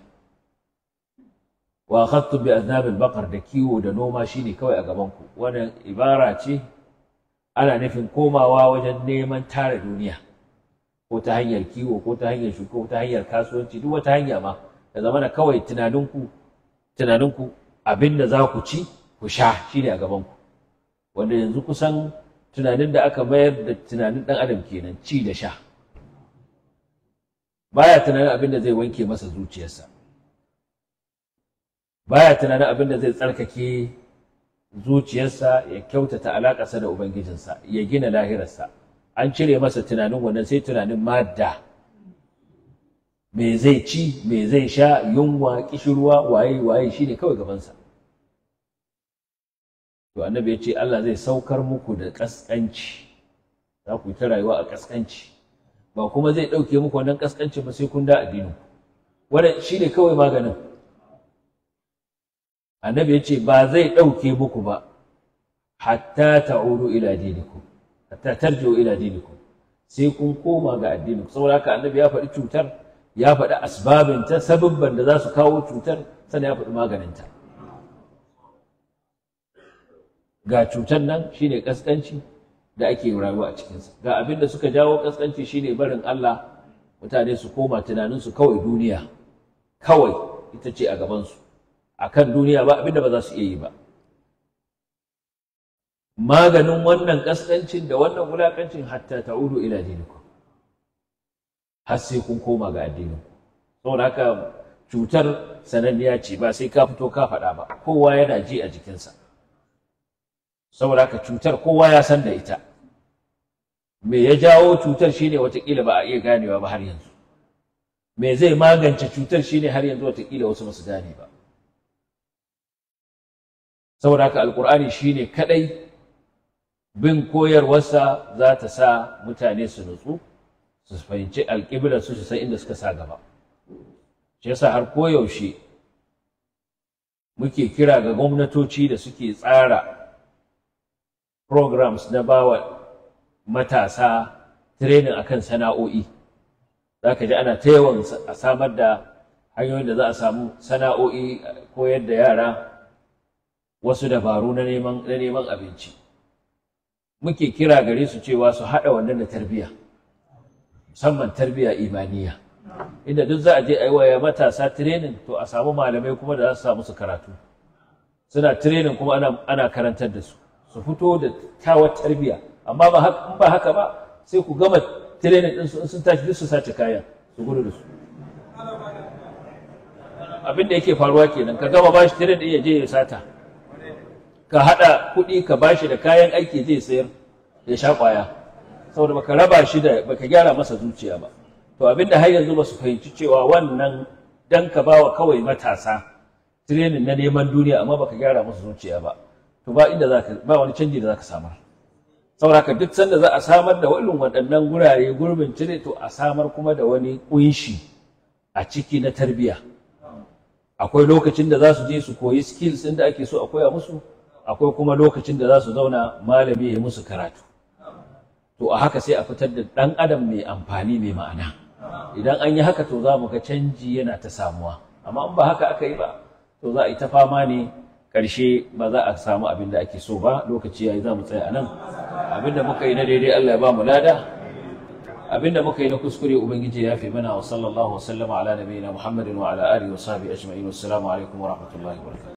wa akhadtu bi aznabil baqar da kiwo da noma shine kawai a gabanku wannan ibara ce ana nufin komawa wajen neman tara duniya ko ta hanyar kiwo ko ta hanyar shuka ko ta hanyar kasuwanci duk wata hanya ma da zamana kawai tunaninku tunaninku abinda za ku ci ku sha shine a gabanku wanda yanzu kusan tunanin da aka mayar da tunanin ɗan adam kenan ci da sha baya tunanin abin da zai wanke masa zuciyarsa baya tunanin abin da zai tsarkake zuciyarsa ya kyautata alaƙarsa da ubangijinsa ya gina lahirarsa an cire masa tunanin wannan sai tunanin madda me zai ci me zai sha yunwa kishirwa waye waye shine kawai gabansa to annabi ya ce Allah zai saukar muku da ƙasƙanci za ku yi ta rayuwa a ƙasƙanci ba kuma zai ɗauke muku wannan ƙasƙanci ba sai kun da addinin wannan shi ne kawai maganin annabi ya ce ba zai ɗauke muku ba hatta ta'udu ila dinikum hatta tarji'u ila dinikum sai kun koma ga addinin saboda haka annabi ya faɗi cutar ya faɗi asbabinta sababban da za su kawo cutar sannan ya faɗi maganinta ga cutar nan shine kaskanci da ake rayuwa a cikinsa ga abin da suka jawo kaskanci shine barin Allah mutane su koma tunaninsu kawai duniya kawai ita ce a gabansu a kan duniya ba abin da ba za su iya yi ba maganin wannan kaskancin da wannan wulakancin hatta ta'udu ila dinikum har sai kun koma ga addininku saboda haka cutar sananniya ce ba sai ka fito ka faɗa ba kowa yana ji a jikinsa saboda haka cutar kowa ya san da ita me ya jawo cutar shine watakila ba a iya ganewa ba har yanzu me zai magance cutar shine har yanzu watakila wasu basu gane ba saboda haka alkur'ani shine kadai bin koyarwarsa za ta sa mutane su nutsu su fahimci alƙiblar su su san inda suka sa gaba shi yasa har koyaushe muke kira ga gwamnatoci da suke tsara programs na bawa matasa training akan sana'o'i za ka ji ana ta yawan a samar da hanyoyin da za a samu sana'o'i koyar da yara wasu dabaru na neman abinci muke kira gare su cewa su haɗa wannan da tarbiyya musamman tarbiyya imaniya inda duk za a je a yi wa matasa training to a samu malamai kuma da za su samu su karatu suna training kuma ana karantar da su su fito da kyawar tarbiyya amma ba haka ba haka ba sai ku gama training din su in sun tashi duk su sace kaya su gudu da su abin da yake faruwa kenan ka gama bashi training din ya je ya sata ka haɗa kuɗi ka bashi da kayan aiki zai sayar ya sha ƙwaya saboda baka raba shi da baka gyara masa zuciya ba to abinda har yanzu ba su fahimci cewa wannan dan ka bawa kawai matasa training na neman duniya amma baka gyara musu zuciya ba to ba inda zaka ba wani canji da zaka samar saboda haka duk sanda za a samar da irin waɗannan gurare gurbin cire to a samar kuma da wani kunshi a ciki na tarbiyya akwai lokacin da za su je su koyi skills ɗin da ake so a koya musu akwai kuma lokacin da za su zauna malami ya musu karatu to a haka sai a fitar da ɗan adam mai amfani mai ma'ana idan an yi haka to za mu ga canji yana ta samuwa amma in ba haka aka yi ba to za a yi ta fama ne ƙarshe ba za a samu abin da ake so ba lokaci yayi za mu tsaya a nan abin da muka yi na daidai Allah ya ba mu lada abin da muka yi na kuskure ubangiji ya fi mana wa sallallahu wa sallama ala nabiyina muhammadin wa ala alihi wa sahbihi ajma'in wassalamu alaikum wa rahmatullahi wa barakatuh